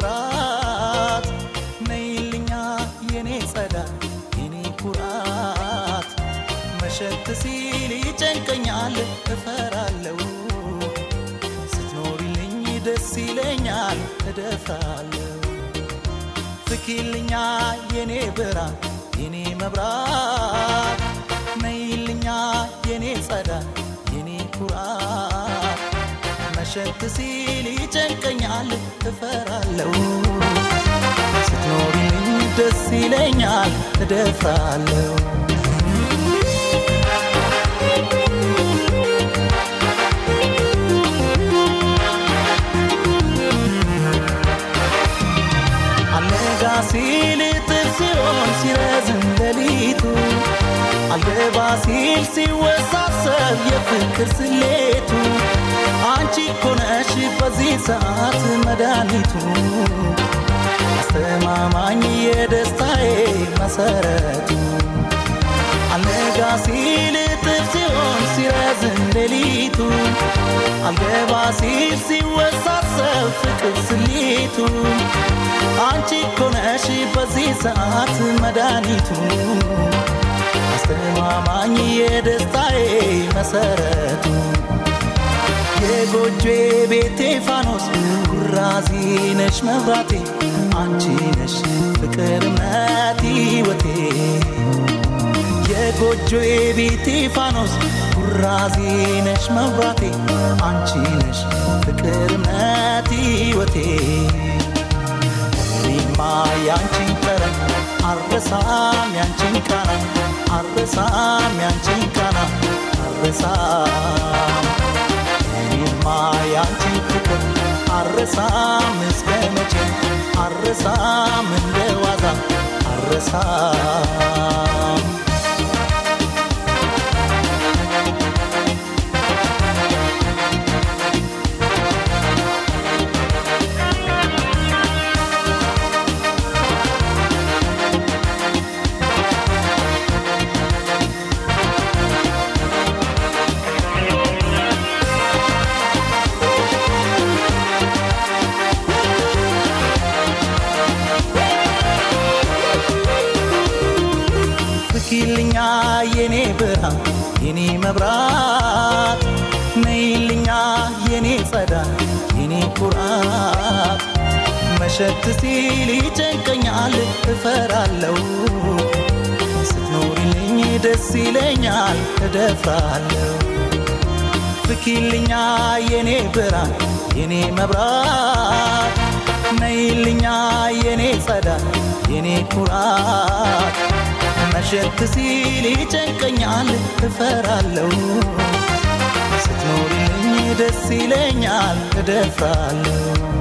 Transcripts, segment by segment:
መብራት ነይልኛ የኔ ጸዳል የኔ ኩራት መሸት ሲል ይጨንቀኛል እፈራለው ስትኖሪልኝ ደስ ይለኛል እደፍራለሁ ፍኪልኛ የኔ ብርሃን የኔ መብራት ነይልኛ የኔ ጸዳል የኔ ኩራት መሸት ሲል ይጨንቀኛል እፈራለሁ ስትኖሪልኝ ደስ ይለኛል እደፍራለሁ አልነጋ ሲል እጥፍ ሲሆን ሲረዝም ሌሊቱ አልገባ ሲል ሲወሳሰብ የፍቅር ስሌቱ አንቺ እኮ ነሽ በዚህ ሰዓት መድኃኒቱ አስተማማኝ የደስታዬ መሰረቱ አልነጋ ሲል እጥፍ ሲሆን ሲረዝም ሌሊቱ አልገባ ሲል ሲወሳሰብ ፍቅር ስሌቱ አንቺ እኮ ነሽ በዚህ ሰዓት መድኃኒቱ አስተማማኝ የደስታዬ መሰረቱ የጎጆ ቤቴ ፋኖስ ኩራዚ ነሽ መብራቴ አንቺ ነሽ ፍቅር እምነት ሕይወቴ የጎጆ ቤቴ ፋኖስ ኩራዚ ነሽ መብራቴ አንቺ ነሽ ፍቅር እምነት ሕይወቴ እኔማ ያንቺን ጠረን አረሳም ያንቺን ቃና አረሳም ያንቺን ቃና አረሳም እኔማ ያንቺን ፍቅር አረሳም እስከ መቼ አረሳም እንደ ዋዛ አረሳም ፍኪልኛ የኔ ብርሃን የኔ መብራት ነይልኛ የኔ ጸዳል የኔ ኩራት መሸት ሲል ይጨንቀኛል እፈራለው ስትኖሪልኝ ደስ ይለኛል እደፍራለሁ ፍኪልኛ የኔ ብርሃን የኔ መብራት ነይልኛ የኔ ጸዳል የኔ ኩራት መሸት ሲል ይጨንቀኛል እፈራለሁ ስትኖሪልኝ ደስ ይለኛል እደፍራለሁ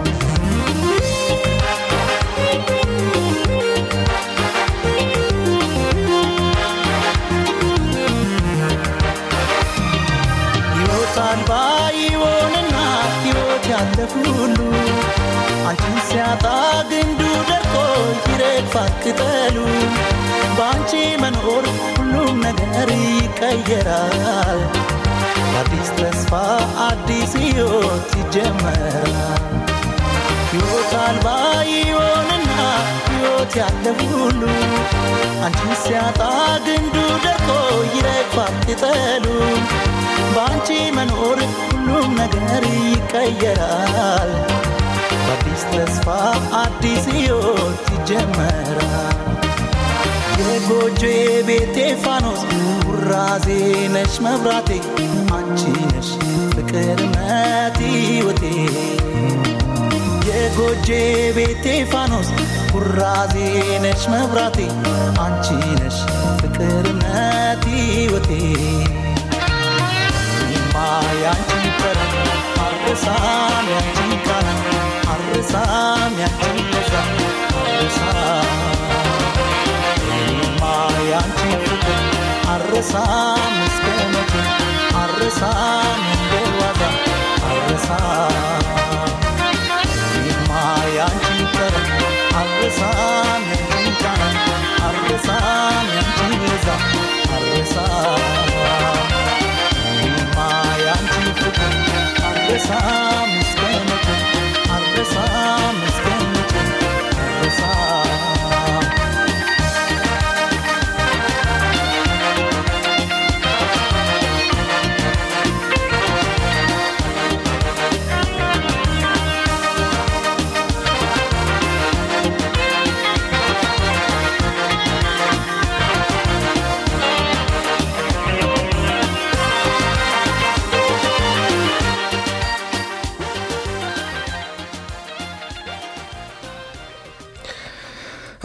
ሕይወት አልባ ይሆንና ሕይወት ያለፍ ሁሉ አንቺን ሲያጣ ግንዱ ደርቆ ይረግፋል ቅጠሉ በአንቺ መኖር ሁሉም ነገር ይቀየራል በአዲስ ተስፋ አዲስ ሕይወት ይጀመራል ሕይወት አልባ ይሆንና ሕይወት ያለ ሁሉ አንቺን ሲያጣ ግንዱ ደርቆ ይረግፋል ቅጠሉ በአንቺ መኖር ሁሉም ነገር ይቀየራል በአዲስ ተስፋ አዲስ ሕይወት ይጀመራል የጎጆ ቤቴ ፋኖስ ውራዜ ነሽ መብራቴ አንቺ ነሽ ፍቅር እምነት ሕይወቴ የጎጆ ቤቴ ፋኖስ ውራዜ ነሽ መብራቴ አንቺ ነሽ ፍቅር እምነት ሕይወቴ እኔማ ያንቺን ጠረን አልረሳም ያንቺን ቃና አልረሳም ያንቺን ለዛ አልረሳም እኔማ ያንቺን ፍቅር አልረሳም እስከ መቼ አልረሳም እንደ ዋዛ አልረሳም እኔማ ያንቺን ጠረን አልረሳም ያንቺን ቃና አልረሳም ያንቺን ለዛ አልረሳም እኔማ ያንቺን ፍቅር አልረሳም እስከ መቼ አልረሳም እስከ መቼ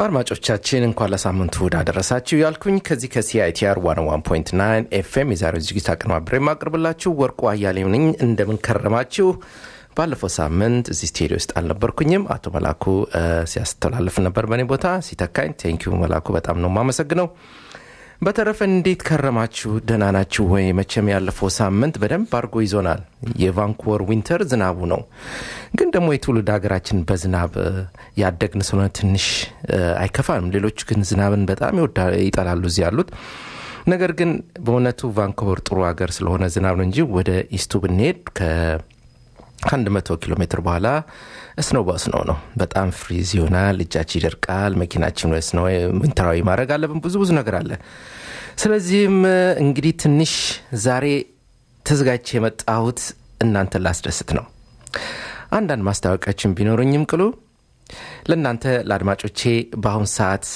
አድማጮቻችን እንኳን ለሳምንቱ እሁድ አደረሳችሁ ያልኩኝ ከዚህ ከሲአይቲአር 101.9 ኤፍኤም የዛሬው ዝግጅት አቀነባብሬ የማቅርብላችሁ ወርቁ አያሌው ነኝ። እንደምን ከረማችሁ? ባለፈው ሳምንት እዚህ ስቱዲዮ ውስጥ አልነበርኩኝም። አቶ መላኩ ሲያስተላልፍ ነበር በእኔ ቦታ ሲተካኝ። ቴንኪዩ መላኩ፣ በጣም ነው የማመሰግነው። በተረፈ እንዴት ከረማችሁ? ደህና ናችሁ ወይ? መቼም ያለፈው ሳምንት በደንብ አድርጎ ይዞናል። የቫንኩቨር ዊንተር ዝናቡ ነው። ግን ደግሞ የትውልድ ሀገራችን በዝናብ ያደግን ስለሆነ ትንሽ አይከፋንም። ሌሎቹ ግን ዝናብን በጣም ይጠላሉ እዚህ ያሉት። ነገር ግን በእውነቱ ቫንኩቨር ጥሩ ሀገር ስለሆነ ዝናብ ነው እንጂ ወደ ኢስቱ ብንሄድ ከአንድ መቶ ኪሎ ሜትር በኋላ እስኖ በስኖ ነው። በጣም ፍሪዝ ይሆናል። እጃችን ይደርቃል። መኪናችን ወስ ነው ምንተራዊ ማድረግ አለብን። ብዙ ብዙ ነገር አለ። ስለዚህም እንግዲህ ትንሽ ዛሬ ተዘጋጅቼ የመጣሁት እናንተን ላስደስት ነው። አንዳንድ ማስታወቂያችን ቢኖሩኝም ቅሉ ለእናንተ ለአድማጮቼ በአሁን ሰዓት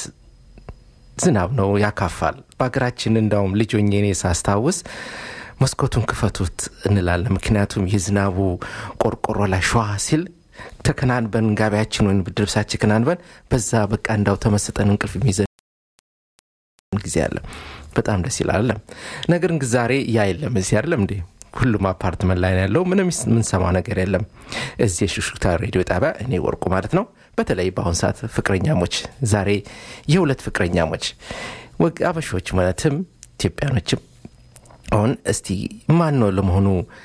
ዝናብ ነው፣ ያካፋል። በሀገራችን እንዳውም ልጅ ሆኜ እኔ ሳስታውስ መስኮቱን ክፈቱት እንላለን። ምክንያቱም የዝናቡ ቆርቆሮ ላይ ሸዋ ሲል ተከናንበን ጋቢያችን ወይም ልብሳችን ከናንበን በዛ በቃ እንዳው ተመስጠን እንቅልፍ የሚይዘን ጊዜ አለ። በጣም ደስ ይላል አለም። ነገር ግን ዛሬ ያ የለም እዚህ አይደለም እንዴ? ሁሉም አፓርትመንት ላይ ነው ያለው። ምንም የምንሰማው ነገር የለም። እዚህ የሹክሹክታ ሬዲዮ ጣቢያ እኔ ወርቁ ማለት ነው። በተለይ በአሁን ሰዓት ፍቅረኛሞች፣ ዛሬ የሁለት ፍቅረኛሞች አበሾች ማለትም ኢትዮጵያኖችም አሁን እስቲ ማን ነው ለመሆኑ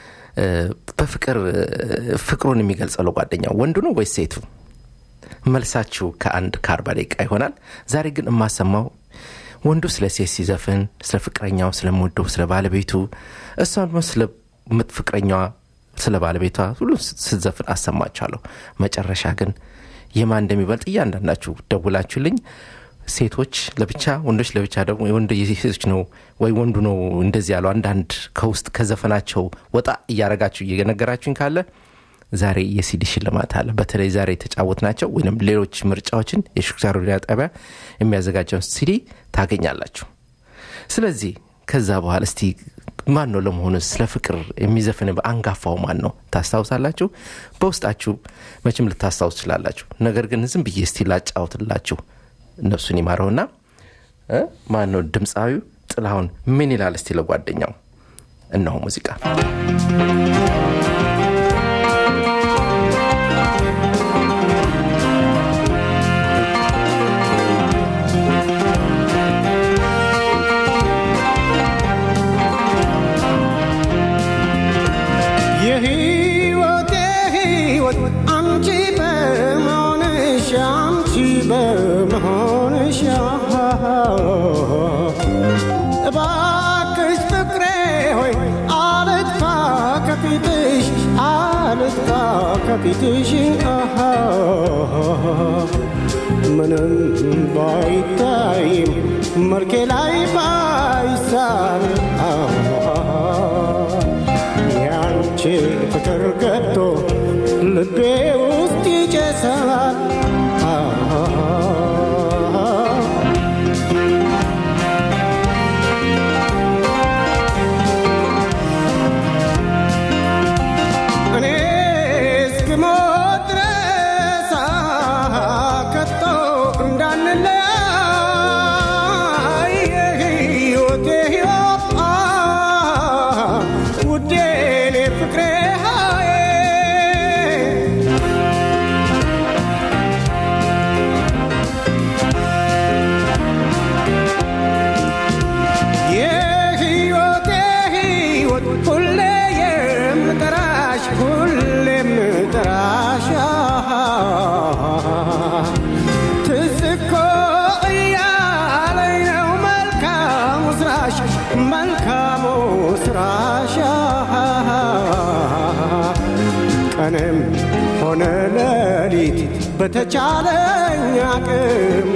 በፍቅር ፍቅሩን የሚገልጸው ለጓደኛው ወንዱ ነው ወይስ ሴቱ? መልሳችሁ ከአንድ ከአርባ ደቂቃ ይሆናል። ዛሬ ግን የማሰማው ወንዱ ስለ ሴት ሲዘፍን ስለ ፍቅረኛው ስለምወደው ስለ ባለቤቱ፣ እሷ ደግሞ ስለ ፍቅረኛዋ ስለ ባለቤቷ ሁሉ ስትዘፍን አሰማችኋለሁ። መጨረሻ ግን የማን እንደሚበልጥ እያንዳንዳችሁ ደውላችሁልኝ ሴቶች ለብቻ ወንዶች ለብቻ ደግሞ ወንድ የሴቶች ነው ወይ ወንዱ ነው እንደዚህ ያለው አንዳንድ ከውስጥ ከዘፈናቸው ወጣ እያረጋችሁ እየነገራችሁኝ ካለ ዛሬ የሲዲ ሽልማት አለ። በተለይ ዛሬ የተጫወት ናቸው ወይም ሌሎች ምርጫዎችን የሹክሹክታ ሬዲዮ ጣቢያ የሚያዘጋጀውን ሲዲ ታገኛላችሁ። ስለዚህ ከዛ በኋላ እስቲ ማን ነው ለመሆኑ ስለ ፍቅር የሚዘፍን አንጋፋው ማን ነው ታስታውሳላችሁ? በውስጣችሁ መቼም ልታስታውስ ትችላላችሁ። ነገር ግን ዝም ብዬ እስቲ ላጫውትላችሁ ነፍሱን ይማረውና ማን ነው ድምፃዊው ጥላሁን ምን ይላል እስቲ ለጓደኛው እነሆ ሙዚቃ የህይወቴ ህይወት አንቺ በመሆንሽ አንቺ በመሆንሽ እባክሽ ፍቅሬ ሆይ አልጥፋ ከፊትሽ አልጥፋ ከፊትሽ ምንም ባይታይም መልኬ ላይ ባይሳል ያንቺ ፍቅር ገብቶ ልቤ ውስጥ ይጨሳል እኔ እስክሞት ድረስ ከቶ እንዳንለያይ የህይወቴ ህይወት ውዴ እኔ ፍቅሬ ሃዬ የህይወቴ ህይወት ሁሌ የምጠራሽ ሁሌ የምጠራሽ ትዝ እኮ እያለኝ ነው መልካሙ ስራሽ መልካሙ ስራሽ ቀንም ሆነ ሌሊት በተቻለኝ አቅም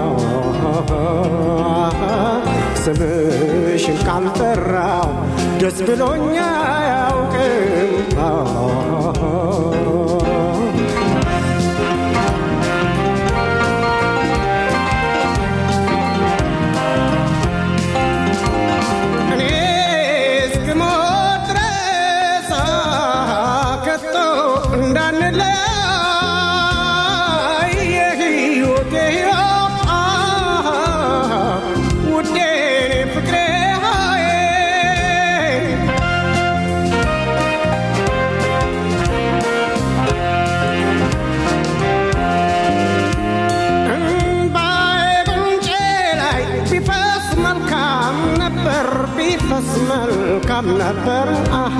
ስምሽን ካልጠራው ደስ ብሎኛ አያውቅም እኔ እስክሞት ድረስ ከቶ እንዳንለያይ የህይወቴ ሕይወት ቢፈስ መልካም ነበር አሃ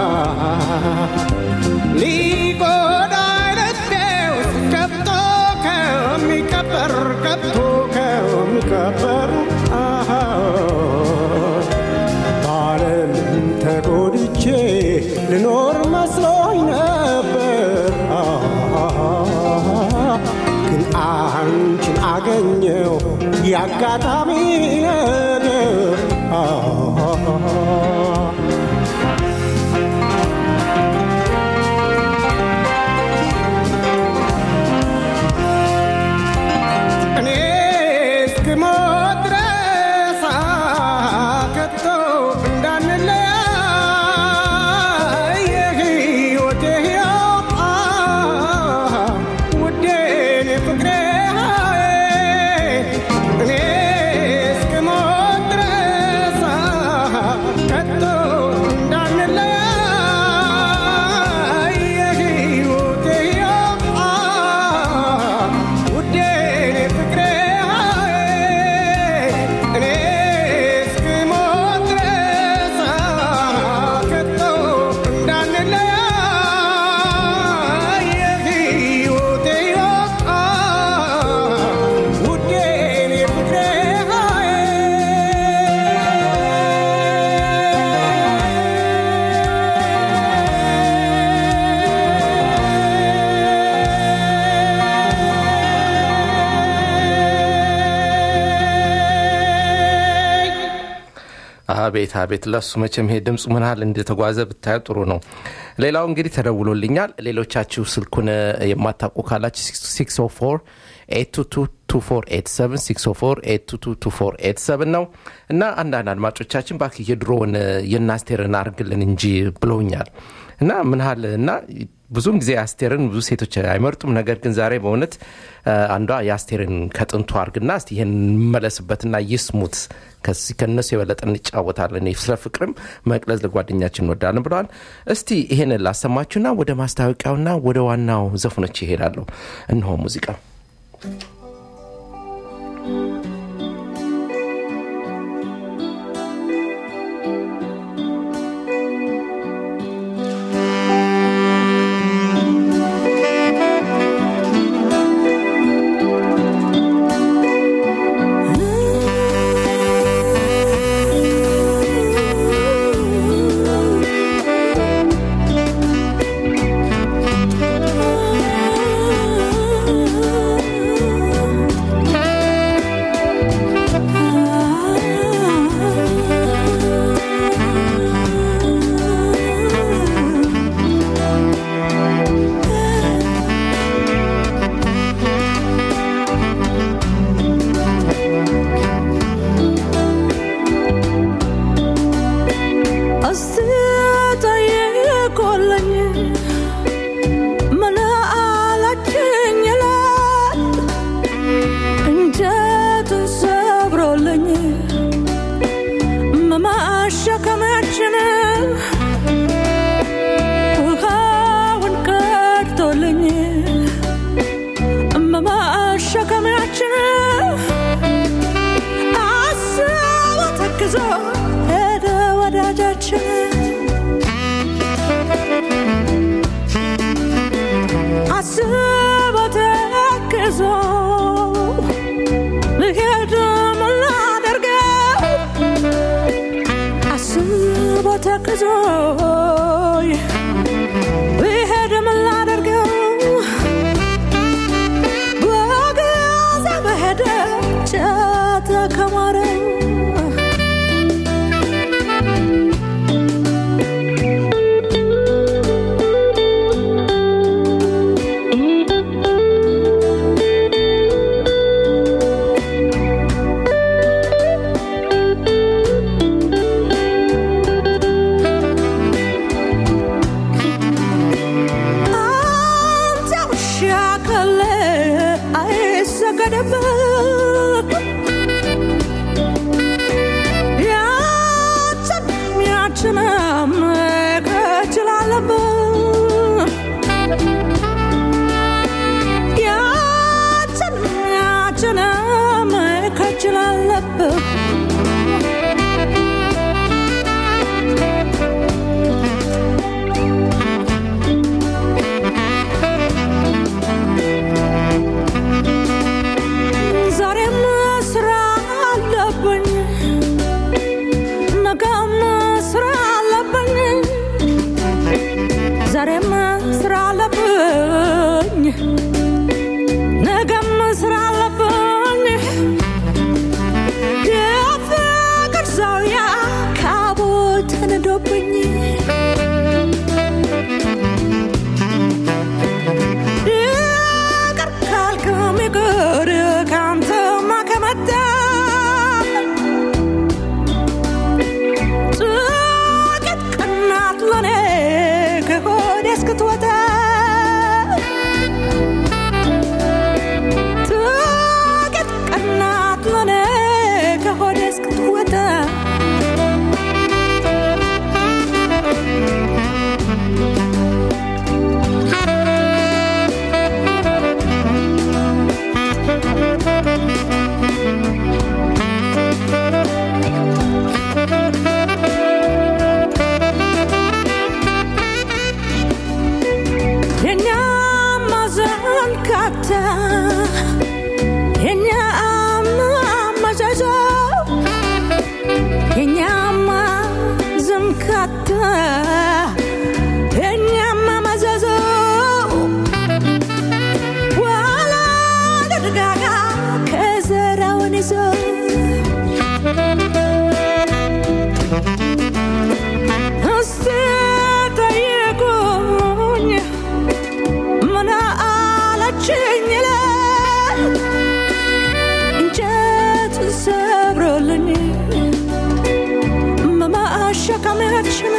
ሊጎዳ ልቤ ውስጥ ገብቶ ከሚቀበር ገብቶ ከሚቀበር አሃ በዓለም ተጎድቼ ልኖር መስሎኝ ነበር ግን አንቺን አገኘው የአጋጣሚ ነገር እኔ እስክሞት ድረስ ከቶ እንዳንለያይ የሕይወቴ ሕያው ውዴ እኔ ፍቅሬ እኔ እስክሞት ድረስ ከቶ እንዳንለያይ የሕይወቴ ሕያው ውዴ እኔ ፍቅሬ እኔ እስክሞት ድረስ ከቶ እንዳንለያይ የሕይወቴ ሕይወት ውዴ እኔ ፍቅሬ አቤት አቤት ለሱ መቼም ይሄ ድምፁ ምን ያህል እንደተጓዘ ብታዩ ጥሩ ነው ሌላው እንግዲህ ተደውሎልኛል ሌሎቻችሁ ስልኩን የማታውቁ ካላችሁ 604 8222487 ነው እና አንዳንድ አድማጮቻችን ባክ የድሮውን የናስቴርን አርግልን እንጂ ብለውኛል እና ምን ያህል እና ብዙም ጊዜ አስቴርን ብዙ ሴቶች አይመርጡም ነገር ግን ዛሬ በእውነት አንዷ የአስቴርን ከጥንቱ አርግና እስቲ ይህን እንመለስበትና ይስሙት ከዚህ ከእነሱ የበለጠ እንጫወታለን ስለ ፍቅርም መቅለዝ ለጓደኛችን እንወዳለን ብለዋል እስቲ ይህን ላሰማችሁና ወደ ማስታወቂያውና ወደ ዋናው ዘፈኖች ይሄዳለሁ እንሆ ሙዚቃ አስጠየቆለኝ ምን አላችኝ ይላል እንጨቱን ሰብሮልኝ መማሸከማችን ውሃውን ቀድቶልኝ መማሸከማችን አስቦ ተክዞ ሄደ ወዳጃችን አስቦ ተክዞ ልሄድ ምን ላደርገው አስቦ ተክዞ ልሄድ ምን ላደርገው በገዛ በሄደ ጨተ ከማረው አንተ ውሻ ካለ አይሰገድብህ ያችን ያችንም ከችላለብህ ያችን ያችንም ከችላለብህ ተነዶብኝ ይቅር ካልክም ይቅር ካንተማ ከመጣ ጥቂት ቀናት ለኔ ከሆዴ እስክትወጣ ጥቂት ቀናት ለኔ ከሆዴ እስክትወጣ የኛማ ዘንካታ የኛማ መዘዞ የኛማ ዘንካታ የኛማ መዘዞ ዋላ ደርጋጋ ከዘራውን ይዞ እስቲ ጠይቁኝ ምን አለችኝ ይላል እንጨት ሰብሮልኝ መማሸከሚያችን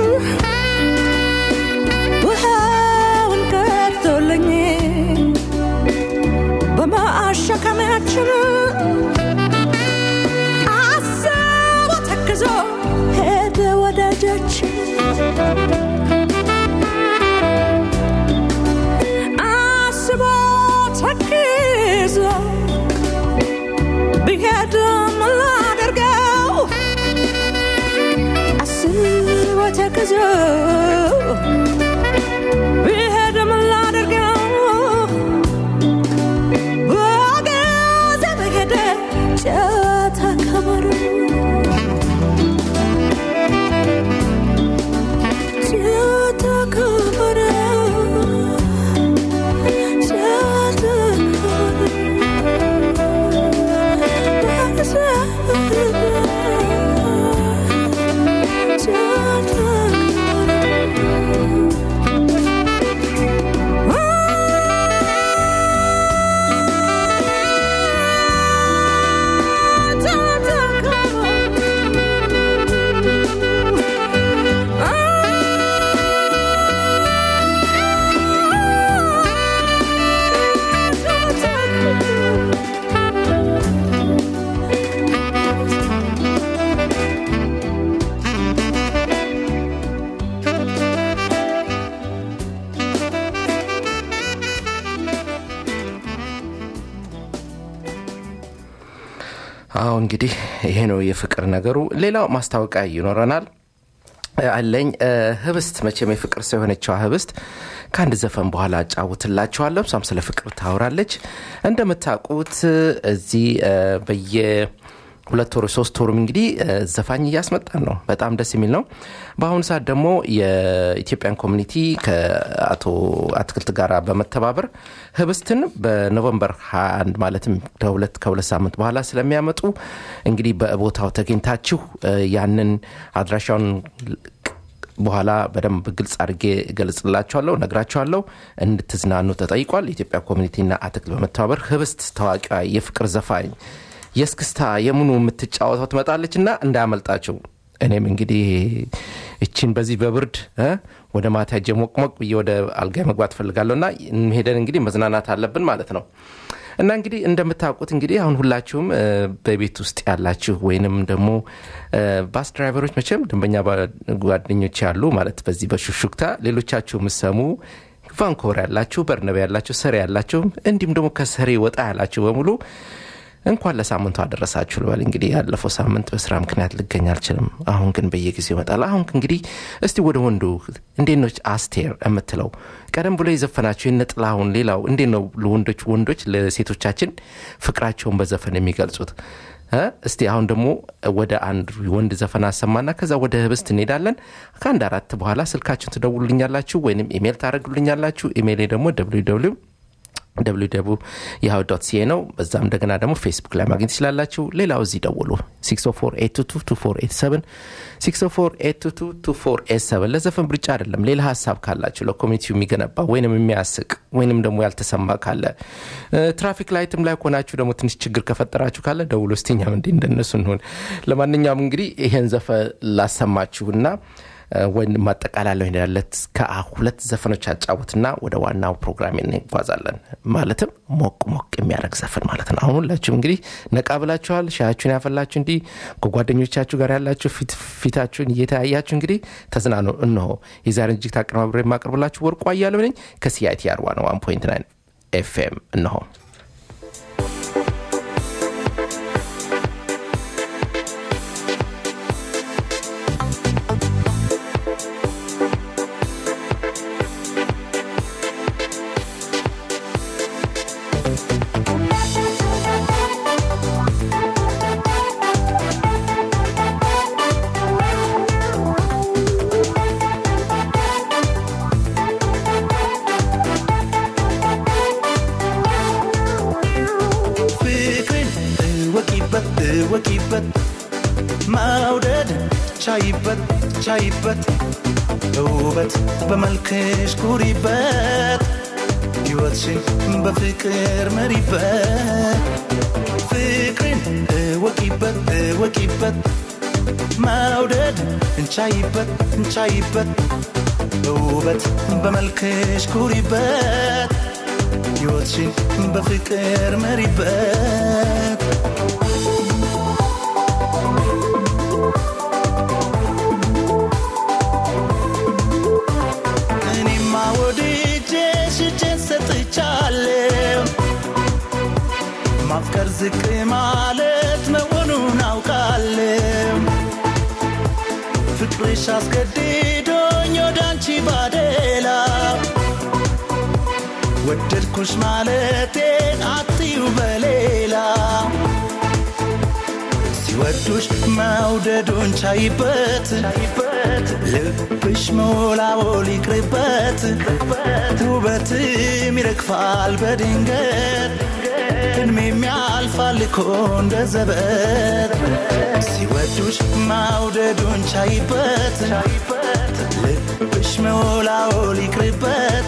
ውሃውን ቀርቶልኝ በማሸከሚያችን አስቦ ተክዞ ሄደ ወዳጃችን አስቦ ተክዞ ቢሄድም ላደርገው አስቦ ተክዞ ቢሄድም ላደርገው በገዛ በሄደ ጨዋታ ከበሮ ጨዋታ ከበሮ አዎ እንግዲህ ይሄ ነው የፍቅር ነገሩ ሌላው ማስታወቂያ ይኖረናል አለኝ እ፣ ህብስት መቼም የፍቅር ሰው የሆነችዋ ህብስት ከአንድ ዘፈን በኋላ አጫውትላችኋለሁ እሷም ስለ ፍቅር ታወራለች እንደምታውቁት እዚህ እ፣ በየ ሁለት ወሩ ሶስት ወሩም እንግዲህ እ፣ ዘፋኝ እያስመጣን ነው በጣም ደስ የሚል ነው በአሁኑ ሰዓት ደግሞ የኢትዮጵያን ኮሚኒቲ ከአቶ አትክልት ጋር በመተባበር ህብስትን በኖቨምበር 21 ማለትም ከሁለት ከሁለት ሳምንት በኋላ ስለሚያመጡ እንግዲህ በቦታው ተገኝታችሁ እ፣ ያንን አድራሻውን በኋላ በደንብ ግልጽ አድርጌ እገልጽላችኋለሁ ነግራችኋለሁ እንድትዝናኑ ተጠይቋል የኢትዮጵያ ኮሚኒቲና አትክልት በመተባበር ህብስት ታዋቂዋ የፍቅር ዘፋኝ የእስክስታ የምኑ የምትጫወተው ትመጣለች እና እንዳያመልጣቸው እኔም እንግዲህ እችን በዚህ በብርድ እ ወደ ማታ ሄጄ ሞቅሞቅ ብዬ ወደ አልጋ መግባት ፈልጋለሁ እና ሄደን እንግዲህ መዝናናት አለብን ማለት ነው እና እንግዲህ እንደምታውቁት እንግዲህ አሁን ሁላችሁም እ፣ በቤት ውስጥ ያላችሁ ወይንም ደግሞ እ፣ ባስ ድራይቨሮች መቼም ደንበኛ ባ- ጓደኞች ያሉ ማለት በዚህ በሹሹክታ ሌሎቻችሁ የምሰሙ ቫንኮቨር ያላችሁ በርነብ ያላችሁ ሰሬ ያላችሁ እንዲሁም ደግሞ ከሰሬ ወጣ ያላችሁ በሙሉ እንኳን ለሳምንቱ አደረሳችሁ ልበል እንግዲህ ያለፈው ሳምንት በስራ ምክንያት ልገኝ አልችልም አሁን ግን በየጊዜው ይመጣል አሁን እንግዲህ እስቲ ወደ ወንዱ እንዴት ነው አስቴር የምትለው ቀደም ብሎ የዘፈናቸው የነጥላሁን ሌላው እንዴት ነው ለወንዶች ወንዶች ለሴቶቻችን ፍቅራቸውን በዘፈን የሚገልጹት እ? እስቲ አሁን ደግሞ ወደ አንድ ወንድ ዘፈን አሰማና ከዛ ወደ ህብስት እንሄዳለን ከአንድ አራት በኋላ ስልካችሁን ትደውሉልኛላችሁ ወይንም ኢሜል ታደረጉልኛላችሁ ኢሜይሌ ደግሞ ደብሊው www ያሁ ዶት ሲኤ ነው። በዛም እንደገና ደግሞ ፌስቡክ ላይ ማግኘት ትችላላችሁ። ሌላው እዚህ ደውሉ 604 604 ለዘፈን ብርጫ አይደለም። ሌላ ሀሳብ ካላችሁ ለኮሚኒቲው የሚገነባ ወይንም የሚያስቅ ወይንም ደግሞ ያልተሰማ ካለ ትራፊክ ላይትም ላይ ሆናችሁ ደግሞ ትንሽ ችግር ከፈጠራችሁ ካለ ደውሎ ስትኛም እንዲ እንደነሱ እንሆን። ለማንኛውም እንግዲህ ይሄን ዘፈን ላሰማችሁና ወይም ማጠቃላለሁ ያለት ከሁለት ዘፈኖች አጫወትና ወደ ዋናው ፕሮግራም እንጓዛለን። ማለትም ሞቅ ሞቅ የሚያደርግ ዘፈን ማለት ነው። አሁን ሁላችሁም እንግዲህ ነቃ ብላችኋል። ሻያችሁን ያፈላችሁ እንዲህ ከጓደኞቻችሁ ጋር ያላችሁ ፊታችሁን እየተያያችሁ እንግዲህ ተዝናኑ። እነሆ የዛሬን እጅግ ታቀነባብሬ የማቀርብላችሁ ወርቁ አያሌው ነኝ ከሲአይቲአር ዋን ዋን ፖይንት ናይን ኤፍኤም እነሆ ፍቅርን እወቂበት እወቂበት መውደድ ቻይበት ቻይበት በውበት በመልክሽ ኩሪበት ሕይወትሽን በፍቅር መሪበት ፍቅርን እወቂበት እወቂበት መውደድ እንቻይበት እንቻይበት በውበት በመልክሽ ኩሪበት ሕይወትሽን በፍቅር መሪበት እኔማ ወድጄሽ እጄን ሰጥቻለሁ ማፍቀር ዝቅ ማለት መሆኑን አውቃለሁ ፍቅርሽ አስገድዶኝ ወደ አንቺ ባደላ ወደድኩሽ ማለቴን አትዩ በሌላ ሲወዱሽ መውደዱን ቻይበት ልብሽ መወላወል ይቅርበት ውበትም ይረግፋል በድንገት እድሜም ያልፋል እኮ እንደ ዘበት ሲወዱሽ መውደዱን ቻይበት ልብሽ መወላወል ይቅርበት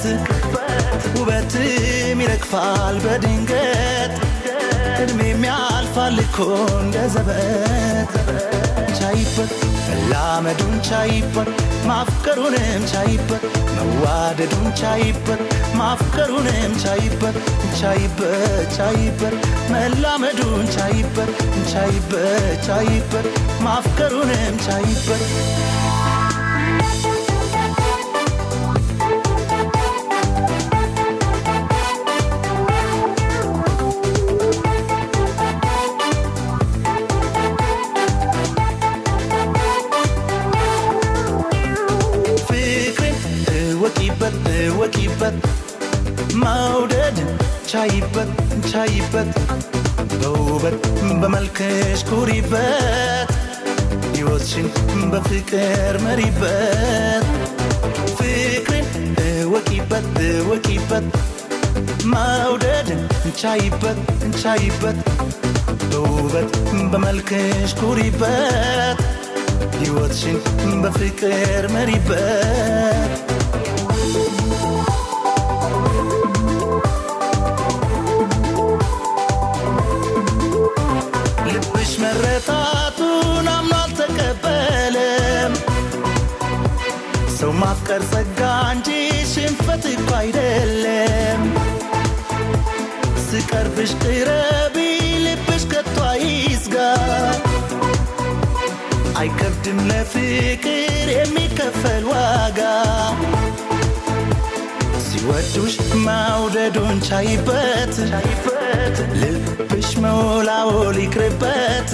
ውበትም ይረግፋል በድንገት እድሜም ያልፋል እኮ እንደ ዘበት ቻይበት መላመዱን ቻይበት ማፍቀሩንም ቻይበት መዋደዱን ቻይበት ማፍቀሩንም ቻይበት ቻይበት ቻይበት መላመዱን ቻይበት ቻይበት ቻይበት ማፍቀሩንም ቻይበት ፍቅርን እወቂበት እወቂበት መውደድ ቻይበት ቻይበት በውበት በመልክሽ ኩሪበት ሕይወትሽን በፍቅር መሪበት ፍቅርን እወቂበት እወቂበት መውደድ ቻይበት ቻይበት በውበት በመልክሽ ኩሪበት ሕይወትሽን በፍቅር መሪበት ልብሽ መረታቱን አምኖ አልተቀበለም ሰው ማፍቀር ጸጋ እንጂ ሽንፈት እኮ አይደለም ስቀርብሽ ቅረቢ ልብሽ ከቶ አይስጋ አይከብድም ለፍቅር የሚከፈል ዋጋ ሲወዱሽ መውደዱን ቻይበት ልብሽ መወላወል ይቅርበት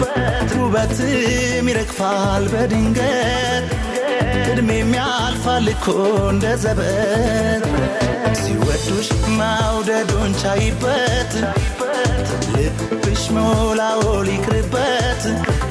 ውበትም ይረግፋል በድንገት እድሜም ያልፋል እኮ እንደ ዘበት ሲወዱሽ መውደዱን ቻይበት ልብሽ መወላወል ይቅርበት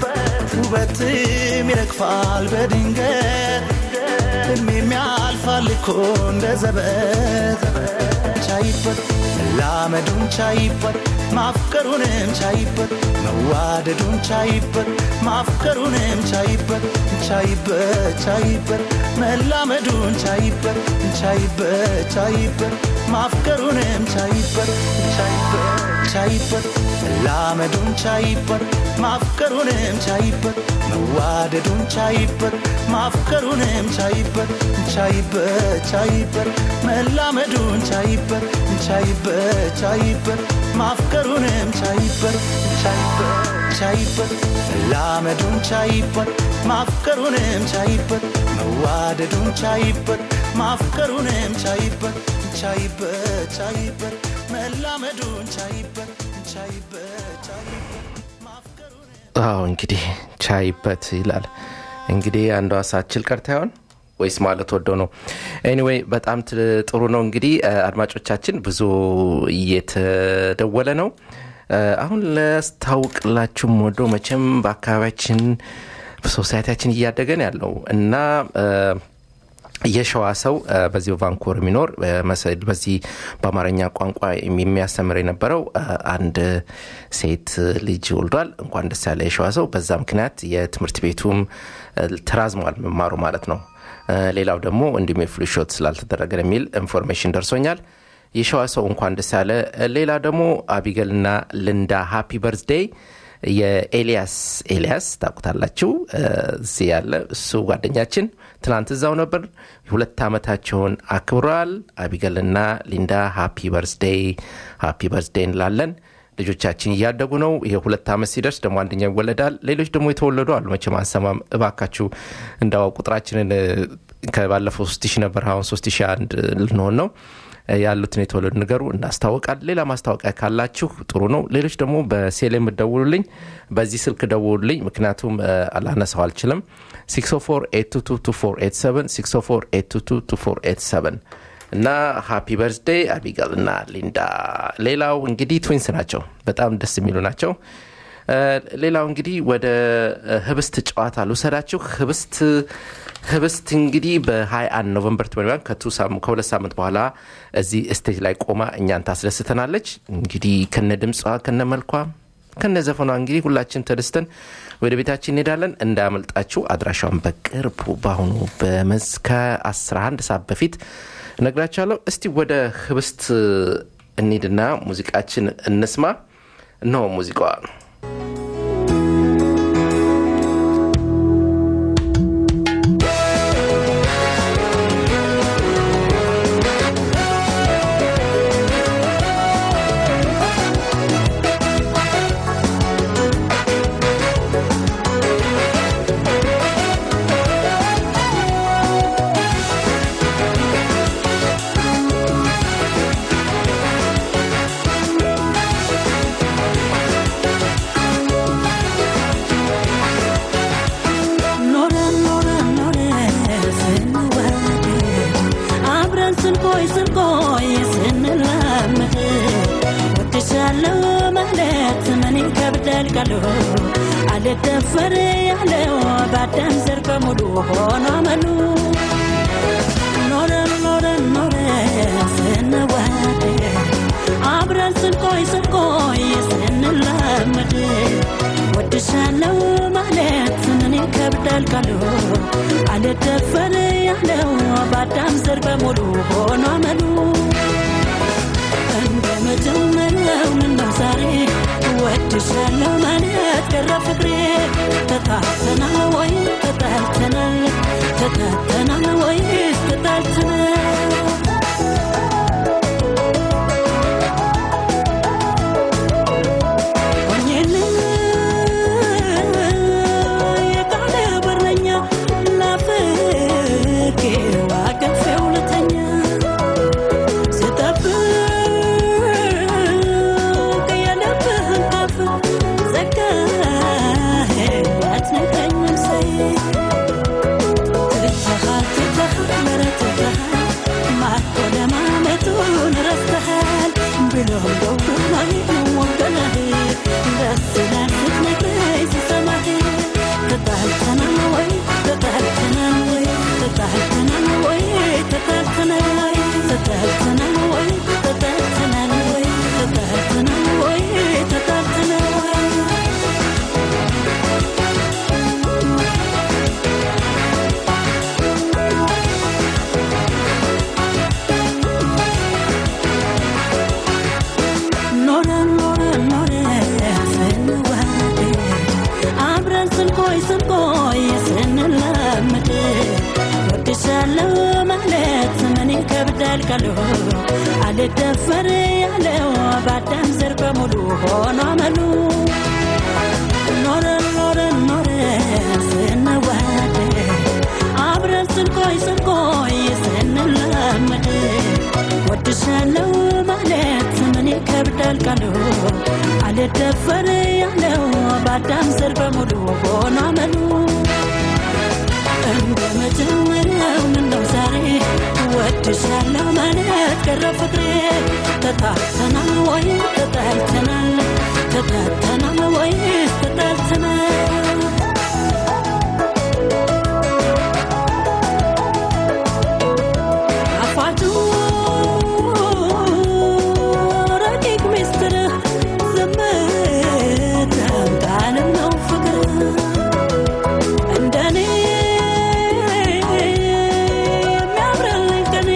ውበትም ይረግፋል በድንገት እድሜም ያልፋል እኮ እንደ ዘበት ቻይበት መላመዱን ቻይበት ማፍቀሩንም ቻይበት መዋደዱን ቻይበት ማፍቀሩንም ቻይበት ቻይበት ቻይበት መላመዱን ቻይበት ቻይበት ቻይበት ማፍቀሩንም ቻይበት ቻይበት ቻይበት መላመዱን ቻይበት ማፍቀሩንም ቻይበት መዋደዱን ቻይበት ማፍቀሩንም ቻይበት ቻይበት ቻይበት መላመዱን ቻይበት ቻይበት ቻይበት ማፍቀሩንም ቻይበት ቻይበት ቻይበት መላመዱን ቻይበት ማፍቀሩንም ቻይበት መዋደዱን ቻይበት ማፍቀሩንም ቻይበት ቻይበት ቻይበት መላመዱን ቻይበት ቻይበት ቻይበት ማፍቀሩንም አዎ እንግዲህ ቻይበት ይላል እንግዲህ አንዷ ሳችል ቀርታ ይሆን ወይስ ማለት ወደው ነው ኤኒዌይ በጣም ት- ጥሩ ነው እንግዲህ እ፣ አድማጮቻችን ብዙ እየተደወለ ነው እ፣ አሁን ለስታውቅላችሁም ወዶ መቼም በአካባቢያችን በሶሳይቲያችን እያደገን ያለው እና እ፣ የሸዋ ሰው እ፣ በዚህ በቫንኮር የሚኖር እ፣ መሰ- በዚህ በአማርኛ ቋንቋ የሚያስተምር የነበረው እ፣ አንድ ሴት ልጅ ወልዷል። እንኳን ደስ ያለ የሸዋ ሰው። በዛ ምክንያት የትምህርት ቤቱም እ፣ ተራዝሟል መማሩ ማለት ነው። እ፣ ሌላው ደግሞ እንዲሁም የፍሉሾት ስላልተደረገ የሚል ኢንፎርሜሽን ደርሶኛል። የሸዋ ሰው እንኳን ደስ ያለ። ሌላ ደግሞ አቢገልና ልንዳ ሃፒ በርዝዴይ የኤልያስ ኤልያስ ታውቁታላችሁ እ፣ እዚህ ያለ እሱ ጓደኛችን ትናንት እዛው ነበር ሁለት ዓመታቸውን አክብረዋል አቢገልና ሊንዳ ሃፒ በርዝዴይ ሃፒ በርዝዴይ እንላለን ልጆቻችን እያደጉ ነው ይሄ ሁለት ዓመት ሲደርስ ደግሞ አንደኛው ይወለዳል ሌሎች ደግሞ የተወለዱ አሉ መቼም አንሰማም እባካችሁ እንዳው ቁጥራችንን እ፣ ከባለፈው ሶስት ሺህ ነበር አሁን ሶስት ሺህ አንድ ልንሆን ነው ያሉትን የተወለዱ ንገሩ እናስታውቃል ሌላ ማስታወቂያ ካላችሁ ጥሩ ነው ሌሎች ደግሞ በሴል የምደውሉልኝ በዚህ ስልክ ደውሉልኝ ምክንያቱም እ፣ ላነሳው አልችልም 604 እና ሃፒ በርዝዴይ አቢጋል እና ሊንዳ ሌላው እንግዲህ ትዊንስ ናቸው በጣም ደስ የሚሉ ናቸው እ፣ ሌላው እንግዲህ ወደ እ፣ ህብስት ጨዋታ ልውሰዳችሁ ህብስት ህብስት እንግዲህ በ21 ኖቨምበር 21 ከቱ ሳም- ከሁለት ሳምንት በኋላ እዚህ ስቴጅ ላይ ቆማ እኛን ታስደስተናለች እንግዲህ ከነ ድምጿ ከነ መልኳ ከነ ዘፈኗ እንግዲህ ሁላችን ተደስተን ወደ ቤታችን እንሄዳለን እንዳያመልጣችሁ አድራሻውን በቅርቡ በአሁኑ በመስከ 11 ሰዓት በፊት እነግራችኋለሁ እስቲ ወደ ህብስት እንሂድና ሙዚቃችን እንስማ እነሆ ሙዚቃዋ ኖረን ኖረን ኖረን ስንዋደድ አብረን ስንቆይ ስንቆይ ስንላመድ ወድሻለሁ ማለት ምን ይከብዳል ቃሉ አልደፈር ያለው ባዳም ዘር በሙሉ ሆኖ አመሉ ኖረን ኖረን ኖረን ስንዋደድ አብረን ስንቆይ ስንቆይ ስንላመድ ወድሻለሁ ማለት ምን ይከብዳል ቃሉ አልደፈር ያለው ባዳም ዘር በሙሉ ሆኖ አመሉ እንደ መጀመሪያው ምነው ዛሬ ወድሻለሁ ማለት ቀረ ፍቅሬ ተጣልተናል ወይ ተጣልተናል ተጣልተናል ወይስ ተጣልተናል ሆኜልህ የቃል በረኛ ናፍቄው አቅፌው ልተኛ ስጠብቅ የልብህን ቃፍ ዘጋህ አትነካኝም ሰይ ትተሃል ትተሃል ኧረ ትተሃል ማቶ ለማመጡን ረስተሃል ብሎም ደውሎኝ ወገነህ ደስ ይላል ስትነግረኝ ስሰማህ ተጣልተናል ወይ ተጣልተናል ወይ ተጣልተናል ወድሻለሁ ማለት ምን ይከብዳል ካሉ አልደፈር ያለው በአዳም ዘር በሙሉ ሆኖ አመሉ ኖረን ኖረን ኖረን ስንዋደድ አብረን ስንቆይ ስንቆይ ስንላመድ ወድሻለሁ ማለት ምን ይከብዳል ካሉ አልደፈር ያለው በአዳም ዘር በሙሉ ሆኖ አመሉ እንደ መጀመሪያው ምነው ዛሬ ወድሻለሁ ማለት ቀረ ፍቅሬ ተጣልተናል ወይ ተጣልተናል ተጣልተናል ወይ ተጣልተናል አፋጩ ረቂቅ ሚስጥር ዝምታም ቃልም ነው ፍቅር እንደኔ የሚያምርልኝ ቀኔ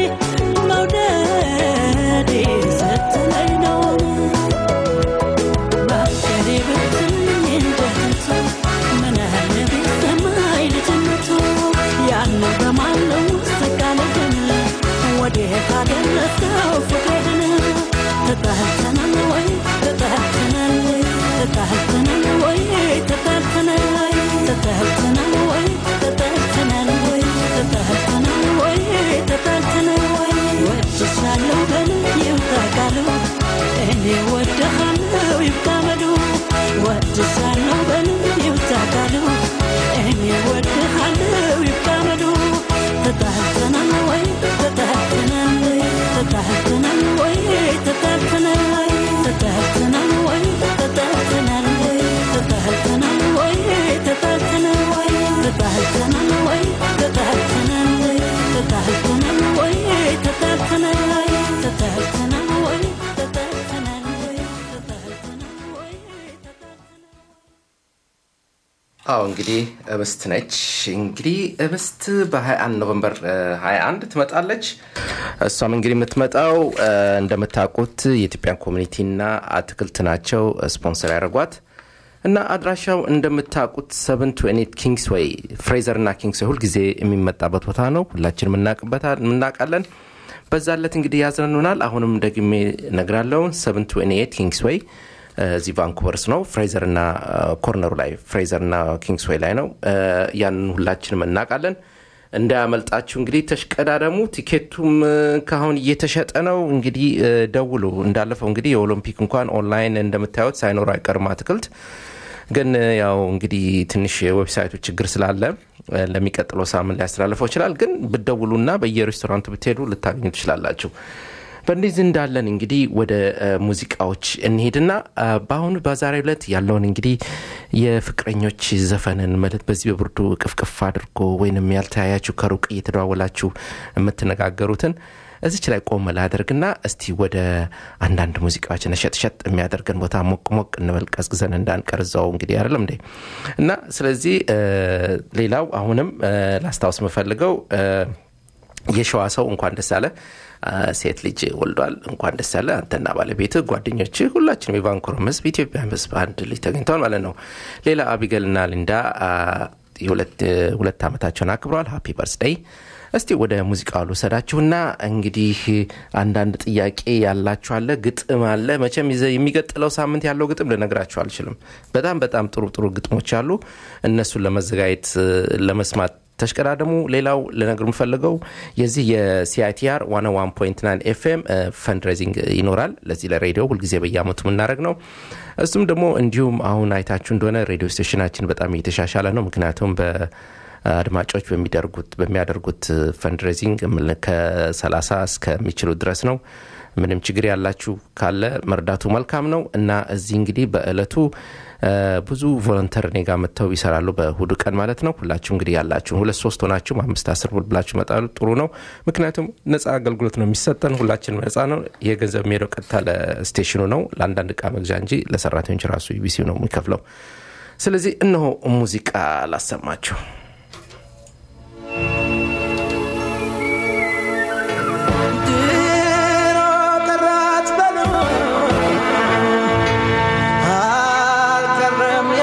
መውደዴ ስትለኝ ነው ማፍቀሬ ብትለኝ እንደቱ ምን ያህል ቢሰማኝ ልጅነቱ ያን በማለው ውስጥ ቃልህን ወዴት አደረሰው ፍቅርህን ተጣልተናል ወይ ተጣልተናል ወይ ተጣልተናል ወይ ተጣልተናል ተጣልተናል ወይ ተጣልተናል ወይ ተጣልተናል ወይ ተጣልተናል ወይ ወድሻለሁ በል ይውጣ ቃሉ እኔ ወድሃለሁ ይብቃ በሉ ወድሻለሁ በል ይውጣ ቃሉ እኔ ወድሃለሁ ይብቃ በሉ ተጣልተናል ወይ ተጣልተናል ወይ ተጣልተናል ወይ ተጣልተናል ወይ ተጣልተናል ወይ ተጣልተናል ወይ ተጣልተናል ወይ ተጣልተናል ወይ ተጣልተናል ወይ ተጣልተናል ወይ ተጣልተናል ወይ ተጣልተናል ወይ ተጣልተናል ወይ ተጣልተናል ወይ ተጣልተናል ወይ ተጣልተናል አዎ እንግዲህ እብስት ነች። እንግዲህ እብስት በ21 ኖቨምበር እ, 21 ትመጣለች። እሷም እንግዲህ የምትመጣው እ, እንደምታውቁት የኢትዮጵያን ኮሚኒቲና አትክልት ናቸው ስፖንሰር ያደርጓት እና አድራሻው እንደምታውቁት ሰቨን ቱ ኤኔት ኪንግስ ወይ ፍሬዘር እና ኪንግስ ወይ ሁልጊዜ የሚመጣበት ቦታ ነው። ሁላችን የምናውቃለን። በዛ ለት እንግዲህ ያዝነኑናል። አሁንም ደግሜ ነግራለው ሰቨን ቱ ኤኔት ኪንግስ ወይ እዚህ ቫንኩቨርስ ነው። ፍሬዘር እና ኮርነሩ ላይ ፍሬዘር እና ኪንግስዌይ ላይ ነው። ያንን ሁላችንም እናውቃለን። እንዳያመልጣችሁ እንግዲህ ተሽቀዳደሙ። ቲኬቱም ካሁን እየተሸጠ ነው። እንግዲህ ደውሉ። እንዳለፈው እንግዲህ የኦሎምፒክ እንኳን ኦንላይን እንደምታዩት ሳይኖር አይቀርም አትክልት ግን ያው እንግዲህ ትንሽ የዌብሳይቱ ችግር ስላለ ለሚቀጥለው ሳምንት ሊያስተላልፈው ይችላል። ግን ብደውሉና በየሬስቶራንቱ ብትሄዱ ልታገኙ ትችላላችሁ። በእንደዚህ እንዳለን እንግዲህ ወደ ሙዚቃዎች እንሄድና በአሁኑ በዛሬው ዕለት ያለውን እንግዲህ የፍቅረኞች ዘፈንን ማለት በዚህ በብርዱ ቅፍቅፍ አድርጎ ወይንም ያልተያያችሁ ከሩቅ እየተደዋወላችሁ የምትነጋገሩትን እዚች ላይ ቆም ላደርግና እስቲ ወደ አንዳንድ ሙዚቃዎች ነሸጥሸጥ የሚያደርገን ቦታ ሞቅ ሞቅ እንበል ቀዝቅዘን እንዳንቀር እዛው እንግዲህ አይደለም እንዴ እና ስለዚህ ሌላው አሁንም ላስታውስ የምፈልገው የሸዋ ሰው እንኳን ደስ አለ ሴት ልጅ ወልዷል። እንኳን ደስ ያለ አንተና ባለቤት ጓደኞች፣ ሁላችንም የቫንኩቨር ሕዝብ ኢትዮጵያ ሕዝብ አንድ ልጅ ተገኝተዋል ማለት ነው። ሌላ አቢገልና ሊንዳ ሁለት ዓመታቸውን አክብረዋል። ሃፒ በርስደይ። እስቲ ወደ ሙዚቃው ልውሰዳችሁና እንግዲህ አንዳንድ ጥያቄ ያላችሁ አለ፣ ግጥም አለ። መቼም የሚቀጥለው ሳምንት ያለው ግጥም ልነግራችሁ አልችልም። በጣም በጣም ጥሩ ጥሩ ግጥሞች አሉ። እነሱን ለመዘጋጀት ለመስማት ተሽቀዳደሙ። ሌላው ልነግር የምፈልገው የዚህ የሲአይቲአር ዋና ዋን ፖይንት ናይን ኤፍኤም ፈንድሬዚንግ ይኖራል። ለዚህ ለሬዲዮ ሁልጊዜ በየአመቱ የምናደርግ ነው። እሱም ደግሞ እንዲሁም አሁን አይታችሁ እንደሆነ ሬዲዮ ስቴሽናችን በጣም እየተሻሻለ ነው። ምክንያቱም በአድማጮች በሚያደርጉት ፈንድሬዚንግ ከ30 እስከሚችሉ ድረስ ነው። ምንም ችግር ያላችሁ ካለ መርዳቱ መልካም ነው እና እዚህ እንግዲህ በእለቱ ብዙ ቮለንተር እኔ ጋር መጥተው ይሰራሉ። በእሁዱ ቀን ማለት ነው። ሁላችሁ እንግዲህ ያላችሁን ሁለት ሶስት ሆናችሁ አምስት አስር ብር ብላችሁ መጣሉ ጥሩ ነው። ምክንያቱም ነጻ አገልግሎት ነው የሚሰጠን። ሁላችንም ነጻ ነው። የገንዘብ የሚሄደው ቀጥታ ለስቴሽኑ ነው፣ ለአንዳንድ እቃ መግዣ እንጂ ለሰራተኞች ራሱ ዩቢሲ ነው የሚከፍለው። ስለዚህ እነሆ ሙዚቃ ላሰማችሁ።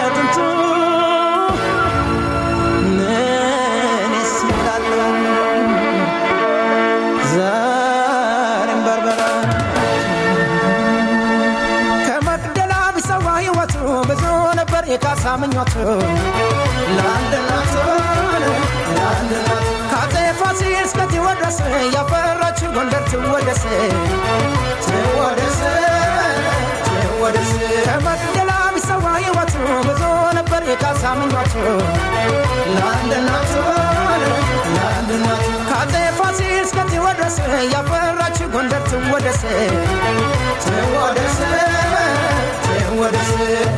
እኔስ እላለሁ ምኞቱ ለአንድ እናት ለአንድ እናት ከአፄ ፋሲል እስከ ቴዎድሮስ ያፈራችው ጎንደር ትወደስ ትወደስ ትወደስ ከመቅደላ ቢሰዋ ሕይወቱ ብዙ ነበር የካሳ ምኞቱ ለአንድ እናቱ ለአንድ እናቱ ከአፄ ፋሲል እስከ ቴዎድሮስ ያፈራችው ጎንደር ትወደስ ትወደስ ትወደስ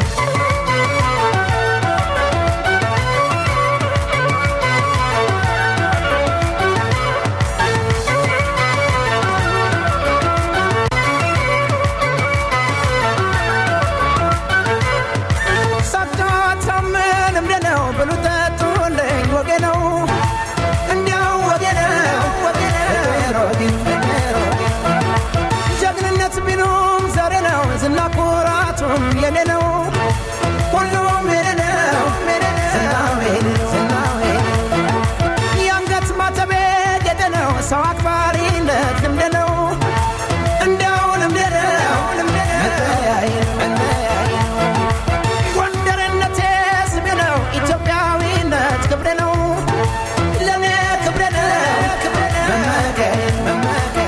ሳታታምን እምደ ነው ብሉ ጠጡልኝ ወጌ ነው እንዲያው ወጌ ነው ወጌ ነው ጀግንነት ቢሉም ዛሬ ነው ዝና ኩራቱም የኔ ነው ሁሉም የኔ ነው ዝናው የኔ ነው፣ ዝናው የኔ ነው። የአንገት ማተቤ ጌጤ ነው ሰው አክባሪነት ልምድ ነው እንዲያው ልምድ ነው መለያየ መለያየ ጎንደርነቴ ስሜ ነው ኢትዮጵያዊነት ክብሬ ነው ለእኔ ክብሬ ነው መመኪያዬ መመኪያዬ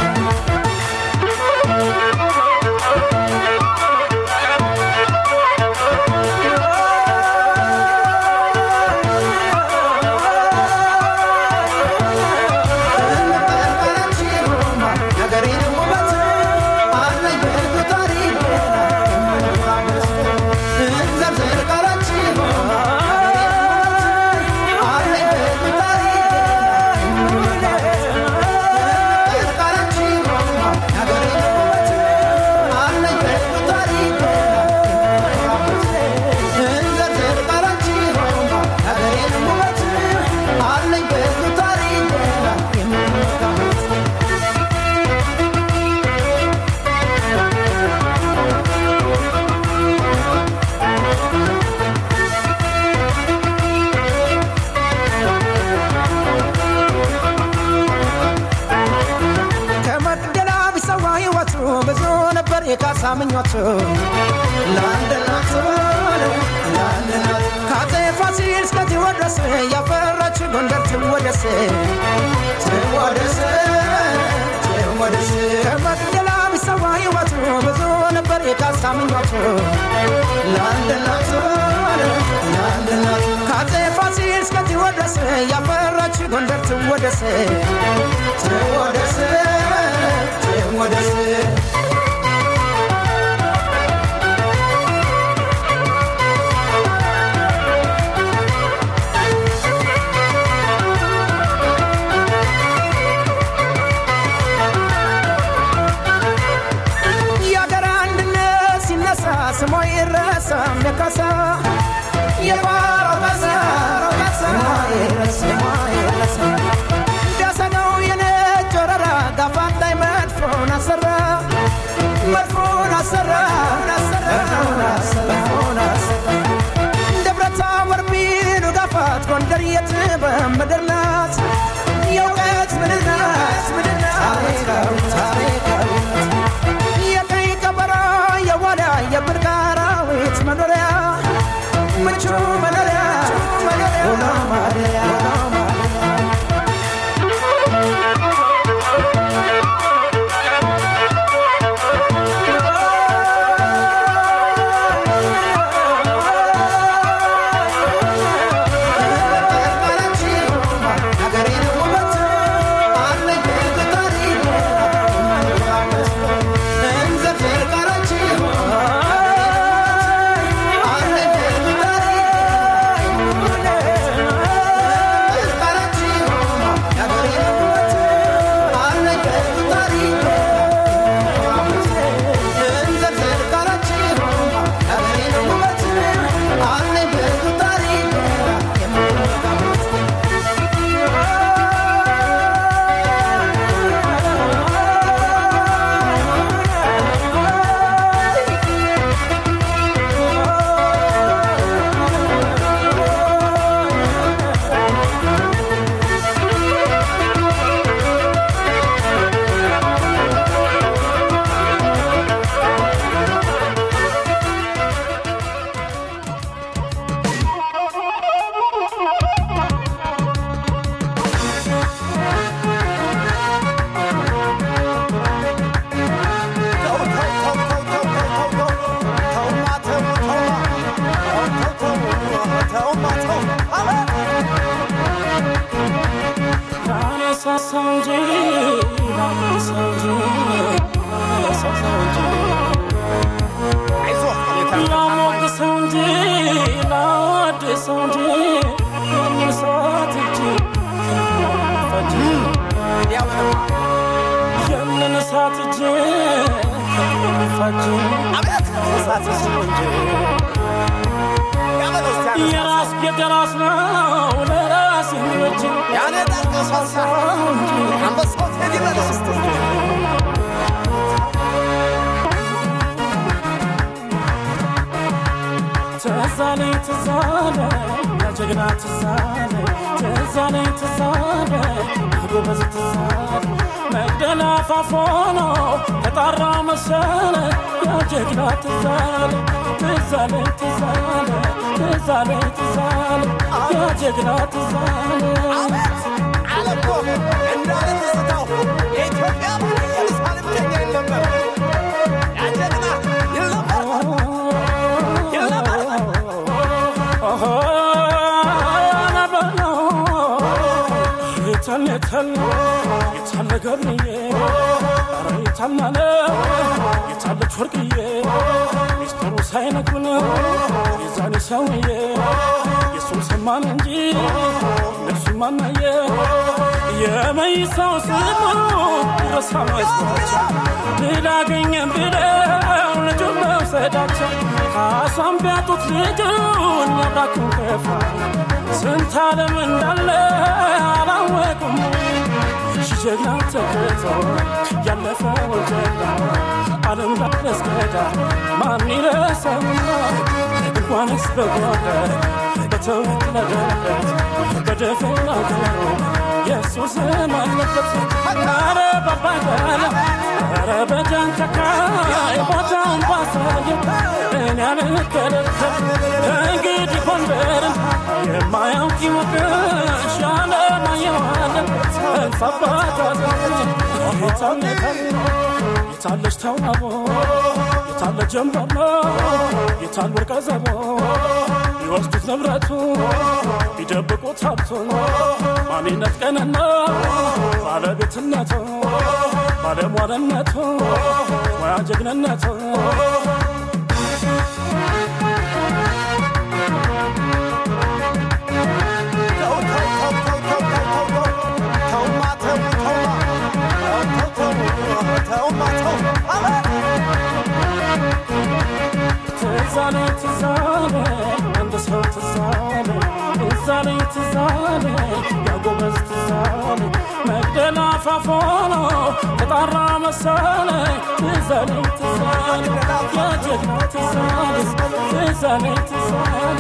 ከመቅደላ ቢሰዋ ሕይወቱ ብዙ ነበር የካሳ ምኞቱ ለአንድ እናቱ ለአንድ እናቱ ከአፄ ፋሲል እስከ ቴዎድሮስ ያፈራች ጎንደር ትወደስ ትወደስ ትወደስ ከመቅደላ ቢሰዋ ሕይወቱ ብዙ ነበር የካሳ ምኞቱ ለአንድ እናቱ ለአንድ እናቱ ከአፄ ፋሲል እስከ ቴዎድሮስ ያፈራች ጎንደር ትወደስ ትወደስ ትወደስ የአገር አንድነት ሲነሳ ስሟ ይረሳም የካሳ የባሮ ካሳ ስሟ ይረሳ ስሟ ይረሳ ዳሰነው የነጭ ወረራ ጋፋት ላይ መድፎን አሰራ መድፎን አሰራ መድፎን አሰራ መድፎን አሰራ ደብረታቦር ቢሉ ጋፋት ጎንደር የጥበብ ምድር ናት የእውቀት ምድር ናት ምድር ናት ታሪካዊ ታሪካዊ የቀይ ቀበሮ የዋዳ የብርቅ አራዊት መኖሪያ ምቹ መኖሪያ ውሎ ማደሪያ ውሎ ማደሪያ ላነሳሳው እንጂ ላነሳው እንጂ ላነሳሳው እንጂ ላሞግሰው እንጂ ላወድሰው እንጂ ያንን ሰዓት እጅ ፈጅ ያንን ሰዓት እጅ ፈጅ የራስ ቤት የራስ ነው ለራስ የሚበጅ ትዛለኝ ትዛለ ለጀግና ትዛለ ትዛለኝ ትዛለ ጎበዝ ትዛለ መግደላ ፋፎኖ ተጣራ መሰለ የጀግና ትዛለ ትዛለኝ ትዛለ ትዛለኝ ትዛለ የጀግና ትዛለ የታለ ገብርዬ ኧረ የታልናለ የታለች ወርቅዬ ሚስጥሩ ሳይነግሩን የዛኔ ሰውዬ የሱን ሰማን እንጂ እነሱ ማናየ የመይሳው ስሙ ረሳ መስሏቸው ልላገኘን ብለው ልጁን መውሰዳቸው ካሷን ቢያጡት ልጁን ያብራኩን ከፋ ስንት ዓለም እንዳለ አላወቁም ጀግና ተገቶ ያለፈው ጀግና ዓለም ላስገዳ ማን ይረሳውና እንኳንስ በጓዳ በተወለደበት በደፈና ገሩ የእሱ ስም አለበት ኧረ ባባጋላ ኧረ በጃንተካ ቦታውን ባሳየው እኔ አልከለከል እንግዲህ ጎንደርን የማያውቅ ይወቅሽ ያለማየዋለን እንፋባታ የታለች ተዋቦ የታለ ጀንበሮ የታል ወርቀ ዘቦ ቢወስዱት ንብረቱ ቢደብቁት ሀብቱን ማንነት ቀንና ባለቤትነቱ ባለሟልነቱ ሙያ ጀግንነቱ ትዛለ ትዛለ አንድ ሰው ትዛለ ትዛለ ትዛለ ያጎበዝ ትዛለ መግደላ ፋፎኖ ተጣራ መሰለ ትዛለ ትዛለ የጀግና ትዛለ ትዛለ ትዛለ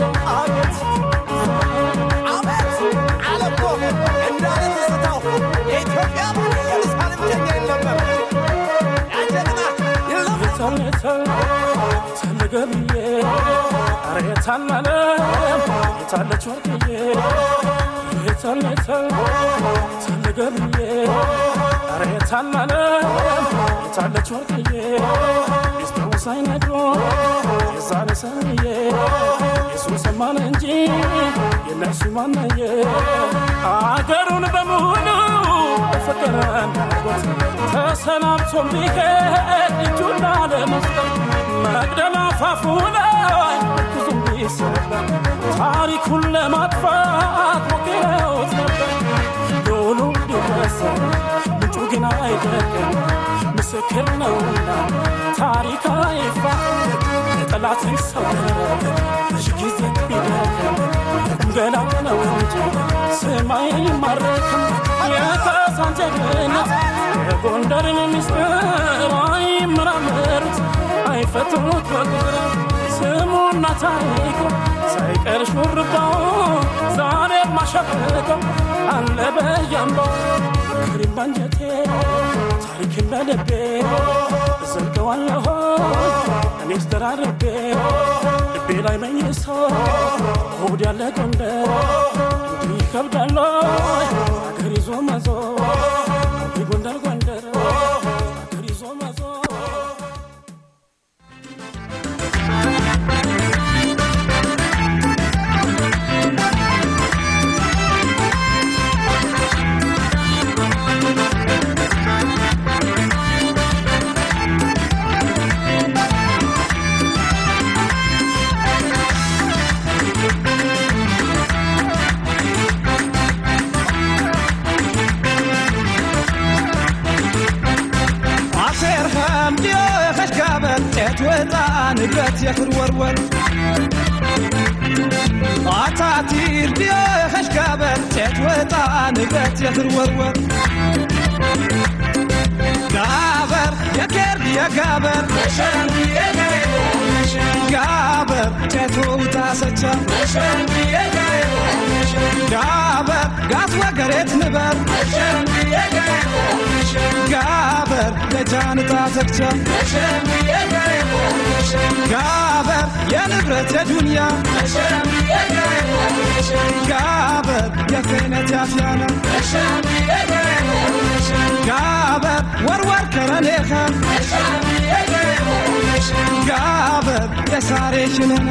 የታለ ገብርዬ ኧረ የታላለ የታለች ወርቅዬ የታለ የታለ ገብርዬ ኧረ የታላለ የታለች ወርቅዬ ሚስጥሩ ሳይነግሮ የዛኔ ሰውዬ የሱ ሰማን እንጂ የነሱ ማናየ አገሩን በሙሉ ፍቅር እንዳጎት ተሰናብቶ ቢሄድ እጁን ላለመስጠት መቅደላ ፋፉ ላይ ብዙም ቢሰበር ታሪኩን ለማጥፋት ሞክረውት ነበር ዶሉ ቢረሳ ምንጩ ግን አይደለም ምስክር ነውና ታሪክ አይፋ ጠላት ይሰወር ሺ ጊዜ ቢደክም ገና ነው እንጂ ስማይ አይማረክም የካሳን ጀግንነት የጎንደርን ምስጢር አይመራመሩት አይፈቱት በቁጥር ስሙና ታሪኩ ሳይቀር ሹርባው ዛሬ ማሸብቀው አለ በያምባው ክሪም ባንጀቴ ታሪክን በልቤ እዘልቀዋለሁ እኔስ ተራርቤ ልቤ ላይ መኝሶ ሆድ ያለ ጎንደር እንዲህ ይከብዳል አገር ይዞ መዞር ጎንደር ጎንደር አገር ይዞ መዞር Thank ንብረት የኽር ወርወር አታቲር ዲዮ የኸሽጋበር ጨት ወጣ ንብረት የኽር ወርወር ጋበር የኬር የጋበር ጋበር ጨቶ ውታሰቻ ጋበር ጋት ወገሬት ንበር ጋበር ለጃንታ ተክቻ ጋበር የንብረት የዱንያ ጋበር የክህነት ያፍያና ጋበር ወርወር ከረኔኸ ጋበር የሳሬ ሽነና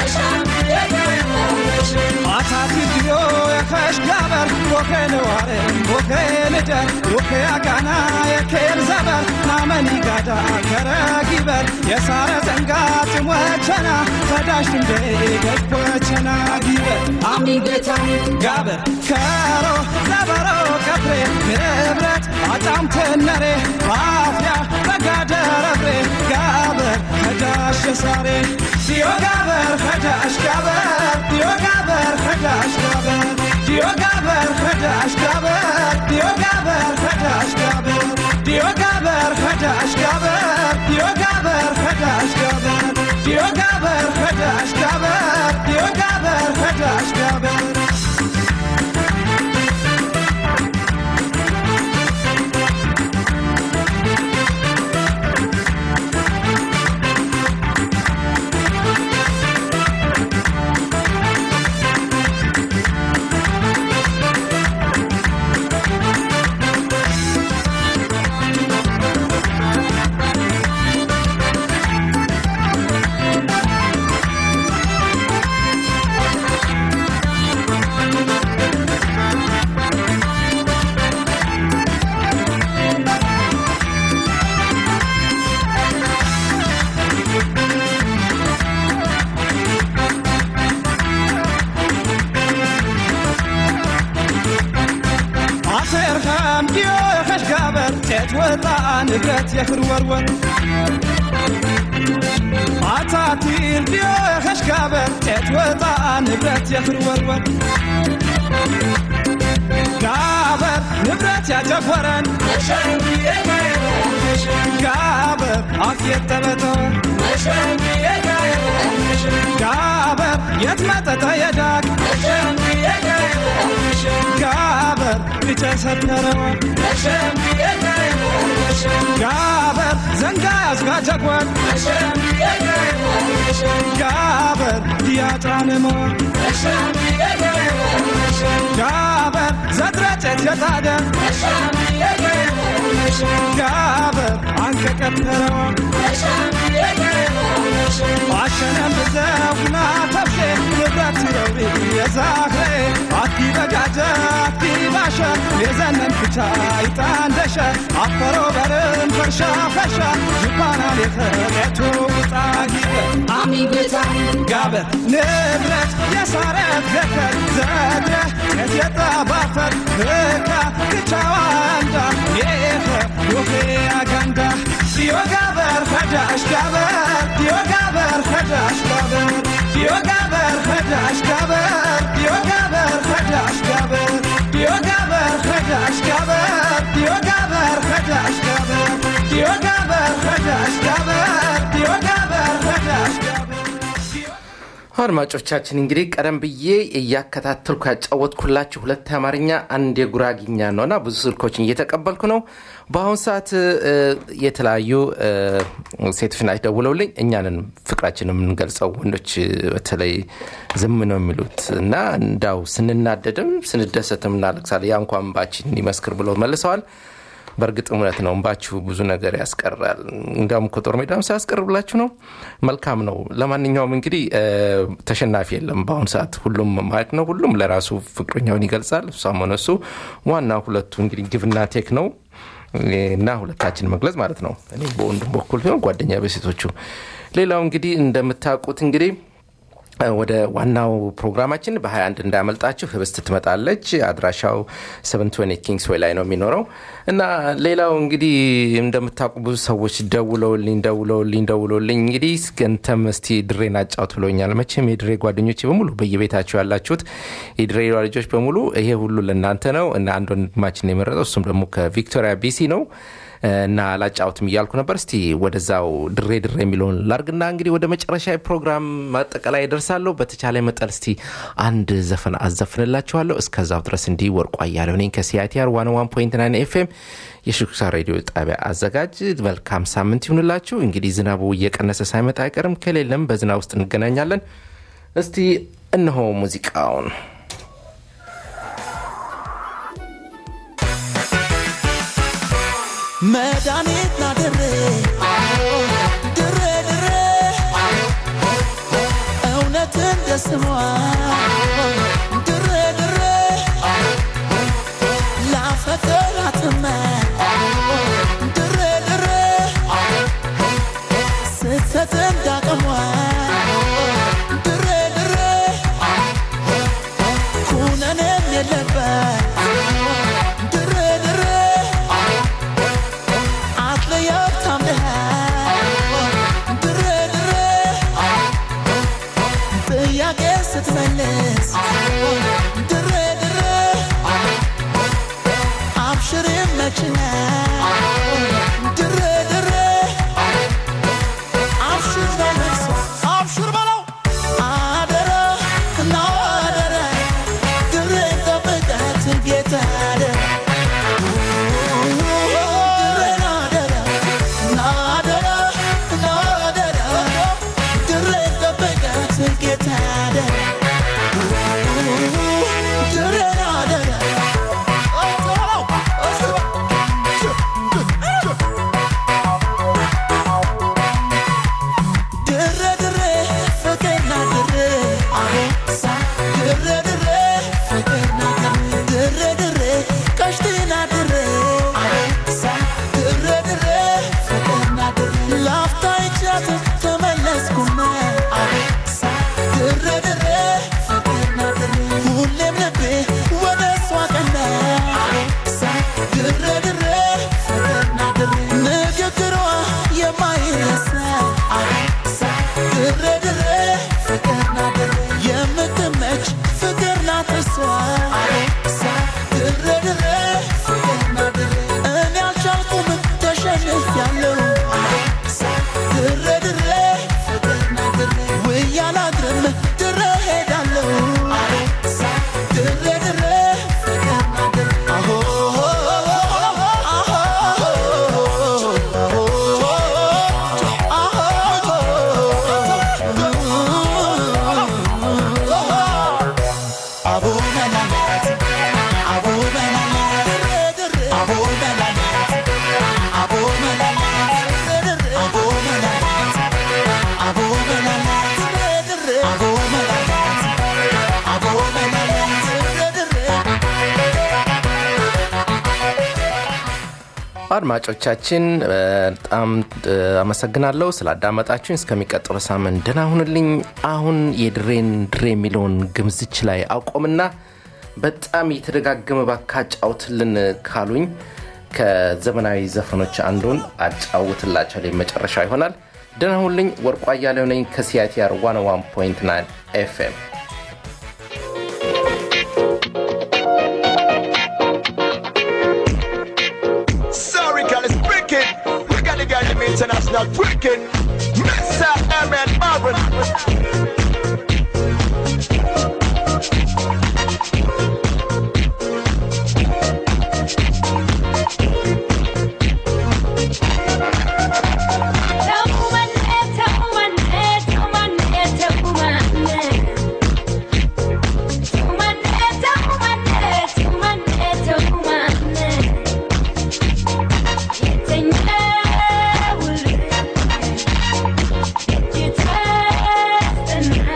አታቲ ድዮ የኸሽ ጋበር ቦኬ ነዋሬ ቦኬ ንደር ቦኬ አጋና የኬር ዘበር ናመኒ ጋዳ ከረጊበር የሳረ ዘንጋ ጭሞቸና ፈዳሽ ድንዴ ገድቦቸና ጊበር አሚ ቤታ ጋበር ከሮ ዘበሮ ከፍሬ ንብረት አጣም ትነሬ ባፍያ በጋደረብሬ ጋበር ከዳሽ የሳሬ ዲዮ ጋበር ከዳሽ ጋበር ዲዮ ጋበር ከዳሽ ጋበር ዲዮ ጋበር ከዳሽ ጋበር ዲዮ ጋበር ከዳሽ ጋበር ዲዮ ጋበር ከዳሽ ጋበር ዲዮ ጋበር ከዳሽ ጋበር ዲዮ ጋበር ከዳሽ ጋበር ዲዮ ጋበር ከዳሽ ጋበር አተርሃም ዲዮ የኸሽ ጋበር ጤት ወጣ ንብረት የኽር ወርወር አታቲር ዲዮ የኸሽ ጋበር ጤት ወጣ ንብረት የኽር ወርወር ጋበር ንብረት ያጀፈረን ጋበር አፍየት ተበተወን ጋበር የት መጠጠ የዳግ ጋበር ልጨ ሰተረወን ጋበር ዘንጋ ያዝጋጀጎን ጋበር ዲያጫንመወን ጋበር ዘድረጨት የታደ ጋበር አንከቀተረወን አሸነም ብዘውና ተብሼ ንብረት ረውሪ የዛኽሬ አቲ በጋጀ አቲ ባሸ የዘነን ክቻ ይጣንደሸ አፈሮ በርን ፈርሻ ፈሻ ዥባና ሌኸሬቱ ጣጊበ አሚ ቤታ ጋበር ንብረት የሳረት ገከር ዘድረ የትየጣ ባፈር ህካ ክቻዋንዳ የኸ ዮኼ አጋንዳ ዲዮ ጋበር ፈዳሽ ጋበር ዲዮ ጋበር ፈዳሽ ጋበር ዲዮ ጋበር ፈዳሽ ጋበር ዲዮ ጋበር ፈዳሽ ጋበር ዲዮ ጋበር ፈዳሽ ጋበር ዲዮ ጋበር ፈዳሽ ጋበር ዲዮ ጋበር ፈዳሽ ጋበር ዲዮ ጋበር ፈዳሽ ጋበር አድማጮቻችን እንግዲህ ቀደም ብዬ እያከታተልኩ ያጫወትኩላችሁ ሁለት የአማርኛ አንድ የጉራጊኛ ነው እና ብዙ ስልኮችን እየተቀበልኩ ነው በአሁን ሰዓት እ፣ የተለያዩ እ፣ ሴቶች ናቸው ደውለውልኝ እኛንን ፍቅራችን የምንገልጸው ወንዶች እ፣ በተለይ ዝም ነው የሚሉት እና እንዳው ስንናደድም ስንደሰትም እናለቅሳለን ያ እንኳን ባችን ይመስክር ብለው መልሰዋል በእርግጥ እውነት ነው እንባችሁ ብዙ ነገር ያስቀራል እንዲያውም እኮ ጦር ሜዳም ሳያስቀርብላችሁ ነው መልካም ነው ለማንኛውም እንግዲህ እ፣ ተሸናፊ የለም በአሁኑ ሰዓት ሁሉም ማለት ነው ሁሉም ለራሱ ፍቅረኛውን ይገልጻል እሷም ሆነ እሱ ዋና ሁለቱ እንግዲህ ግብና ቴክ ነው እና ሁለታችን መግለጽ ማለት ነው እኔ በወንዱም በኩል ሲሆን ጓደኛ በሴቶቹ ሌላው እንግዲህ እንደምታውቁት እንግዲህ ወደ ዋናው ፕሮግራማችን በ21 እንዳያመልጣችሁ ህብስት ትመጣለች። አድራሻው 720 ኪንግስ ዌይ ላይ ነው የሚኖረው እና ሌላው እንግዲህ እንደምታውቁ ብዙ ሰዎች ደውለውልኝ ደውለውልኝ ደውለውልኝ እንግዲህ ገንተም እስቲ ድሬን አጫውት ብሎኛል። መቼም የድሬ ጓደኞች በሙሉ በየቤታቸው ያላችሁት የድሬ ልጆች በሙሉ ይሄ ሁሉ ለእናንተ ነው እና አንድ ወንድማችን የመረጠው እሱም ደግሞ ከቪክቶሪያ ቢሲ ነው እና ላጫውትም እያልኩ ነበር። እስቲ ወደዛው ድሬ ድሬ የሚለውን ላርግና እንግዲህ ወደ መጨረሻ ፕሮግራም ማጠቃላይ ደርሳለሁ። በተቻለ መጠን እስቲ አንድ ዘፈን አዘፍንላችኋለሁ። እስከዛው ድረስ እንዲህ ወርቁ አያሌው ነኝ ከሲአይቲአር ዋን ዋን ፖይንት ናይን ኤፍኤም የሽኩሳ ሬዲዮ ጣቢያ አዘጋጅ። መልካም ሳምንት ይሁንላችሁ። እንግዲህ ዝናቡ እየቀነሰ ሳይመጣ አይቀርም። ከሌለም በዝናብ ውስጥ እንገናኛለን። እስቲ እነሆ ሙዚቃውን መድኃኒት ና ድሬ ድሬ ድሬ እውነት እንደ ስሟ ድሬ ድሬ ላፈቅራትመ ድሬ ድሬ ስትሰጥ እንዳቅሟ ድሬ ድሬ ኩነኔም የለበት ድሬ ድሬ አትለያት ታምነሃል ድሬ ድሬ ጥያቄ ስትመልስ ድሬ ድሬ አብሽር ይመችሃል ድሬ ድሬ አብሽር በለቅሶ አብሽር በለው አደራ እና አደራ ድሬ ጠብቃት ጌታ አደራ ሁሌም ልቤ ወደ እሷ ቀና ድሬ ድሬ ንግግሯ የማይረሳ ድሬ ድሬ የምትመች ፍቅር ናት እሷ ድሬ ድሬ እኔ አልቻልኩም ተሸንፊያለሁ ድሬ ድሬ ውዬ አላድርም ድሬ ሄዳለሁ ድሬ ድሬ አሆ አቦ መላላት አቦ መላላት አቦ መላላት አቦ መላላት አቦ መላላት አቦ መላላት አቦ መላላት አቦ መላላት አድማጮቻችን በጣም አመሰግናለሁ ስላዳመጣችሁኝ። እስከሚቀጥለው ሳምንት ደህና ሁንልኝ። አሁን የድሬን ድሬ የሚለውን ግምዝች ላይ አቆምና በጣም የተደጋገመ ባካ አጫውትልን ካሉኝ ከዘመናዊ ዘፈኖች አንዱን አጫውትላቸው መጨረሻ ይሆናል። ደህና ሁንልኝ። ወርቁ አያሌው ነኝ ከሲአይቲአር 101.9 ኤፍኤም Sorry, girl, it's wicked. We got the girl in international wicked. Mr. Emmett Marvin. Thank you.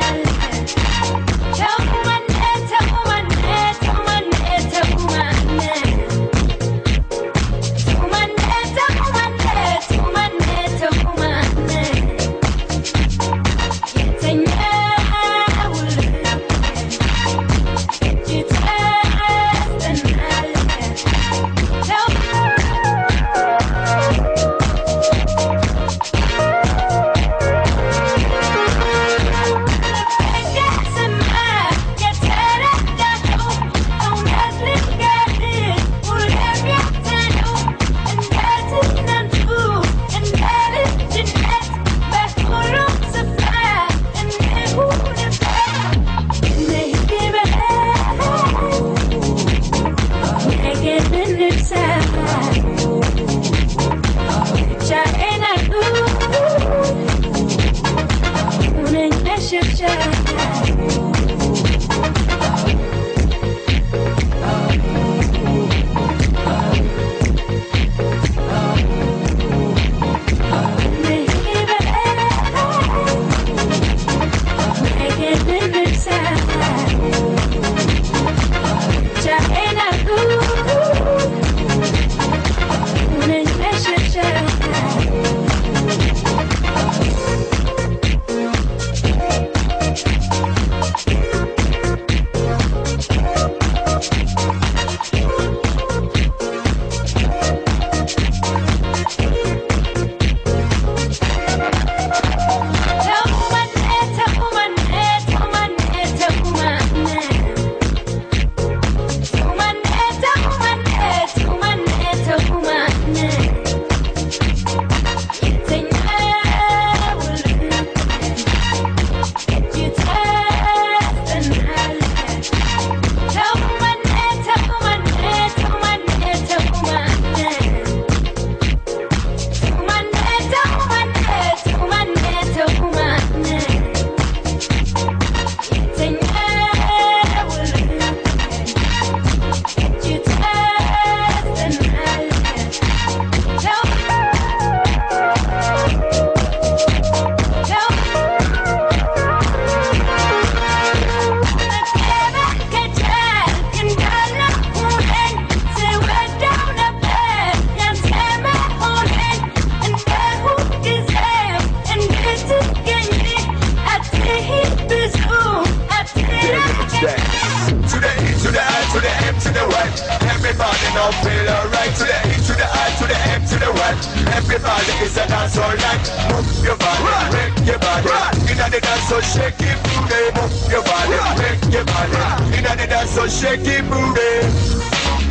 Everybody now feel alright To the E, to the I, to the M, to the Y Everybody is a dance all night Move your body, break your body Inna the dance so shake it booty Move your body, break your body Inna the dance so shake it booty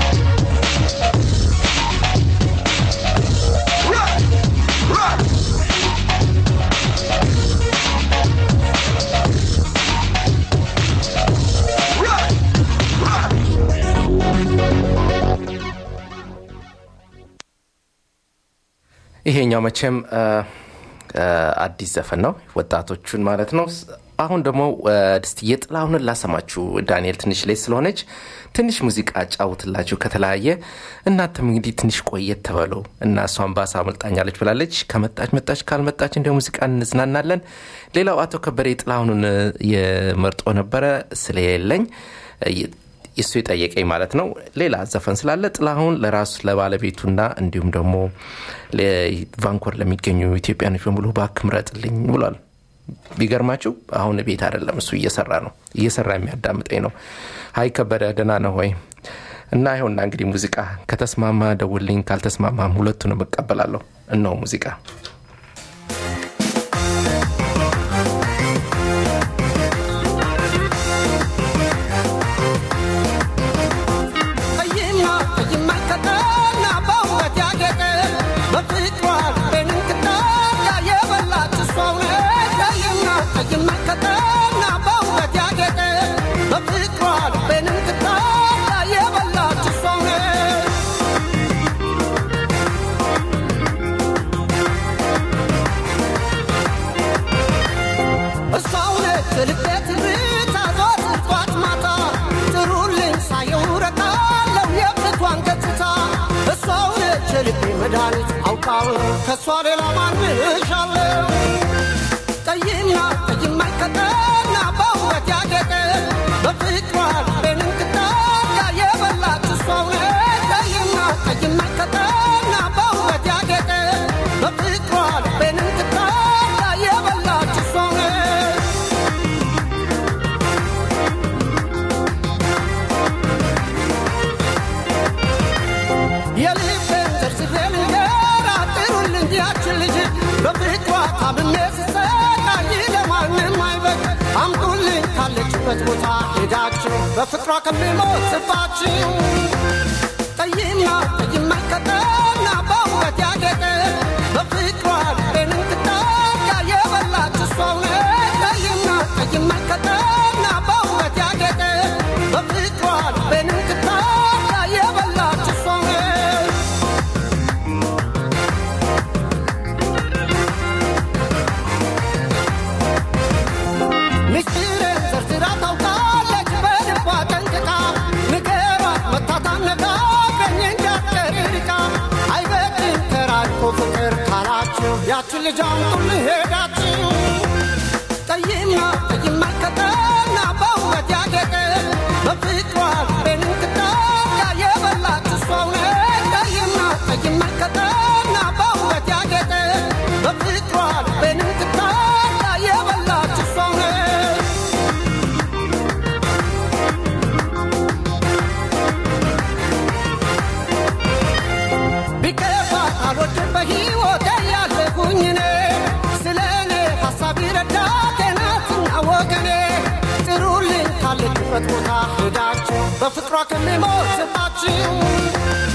Rock, rock Rock, rock ይሄኛው መቼም አ፣ አ፣ አዲስ ዘፈን ነው ወጣቶቹን ማለት ነው ስ- አሁን ደግሞ አ፣ እስቲ የጥላሁንን ላሰማችሁ ዳንኤል ትንሽ ላይ ስለሆነች ትንሽ ሙዚቃ ጫውትላችሁ ከተለያየ እናንተም እንግዲህ ትንሽ ቆየት ተበለው እና እሷን ባሳ አመልጣኛለች ብላለች ከመጣች መጣች ካልመጣች እንደ ሙዚቃ እንዝናናለን ሌላው አቶ ከበደ የጥላሁንን አ፣ የመርጦ ነበረ ስለሌለኝ አ፣ እሱ የጠየቀኝ ማለት ነው ሌላ ዘፈን ስላለ ጥላሁን ለራሱ ለባለቤቱና እንዲሁም ደግሞ ለ- ቫንኮር ለሚገኙ ኢትዮጵያኖች በሙሉ እባክህ ምረጥልኝ ብሏል ቢገርማችሁ አሁን ቤት አይደለም እሱ እየሰራ ነው እየሰራ የሚያዳምጠኝ ነው ሀይ ከበደ ደህና ነው ወይ እና ይኸውና እንግዲህ ሙዚቃ ከተስማማ ደውልኝ ካልተስማማም ሁለቱንም እቀበላለሁ እነሆ ሙዚቃ ቀይና ቀይማ ቀጠና በውበት ያጌጠ በፍቅሯ ልቤን እንክታያ የበላች እሷው ነች። ቀይና ቀይማ ቀጠና በውበት ያጌጠ በፍቅሯ ልቤን እንክታያ የበላች እሷው ነች። እሷው ነች ልቤ ትርታ ዘወትር ጧት ማታ ጥሩልኝ ሳየው ረካለው የብቷን ገጽታ እሷው ነች ልቤ መድኃኒት አውቃው ከእሷ ሌላ ማንሻለው ቀይና ቀይማ ቀጠና በውበት ያጌጠ በፍቅሯ ልቤን እንክታያ የበላች እሷው ነች ቀይና ቀይማ ቀጠና በውበት ያጌጠ በፍቅሯ ልቤን እንክታያ የበላች እሷው ነች የልቤን ዘርዝሬ ልንገራ ጥሩልኝ ያችን ልጅ በፍቅሯ ታምሜ ስሰቃይ ለማንም አይበቅ አምጡልኝ ካለችበት ቦታ ሄዳችሁ በፍቅሯ ከሚሞት ስባችሁ ቀይና ቀይማ ቀጠና በውበት ያጌጠ በፍቅሯ ልቤን እንክታያ የበላች እሷው ነች ቀይና ቀይማ ቀጠና በውበት ያጌጠ በፍቅሯ ልቤን እንክታያ የበላች እሷው ነች ልጅ አምጡልኝ ሄዳችሁ ጠይምና ጠይም መልከተና በውበት ያጌጠ በፍቅሯ ልቤን እንክታካ የበላች እሷው ነች ጠይምና ጠይም መልከተና በውበት ያጌጠ በፍቅሯ ልቤን እንክታካ የበላች እሷው ነች ቢከፋ አልወድም በሕይወቴ ያለሁኝ እኔ ስለ እኔ ሐሳብ ይረዳቴ ናትና ወገኔ ጥሩልኝ ካለችበት ቦታ ሄዳችሁ በፍቅሯ ከሚሞት ስጣችሁ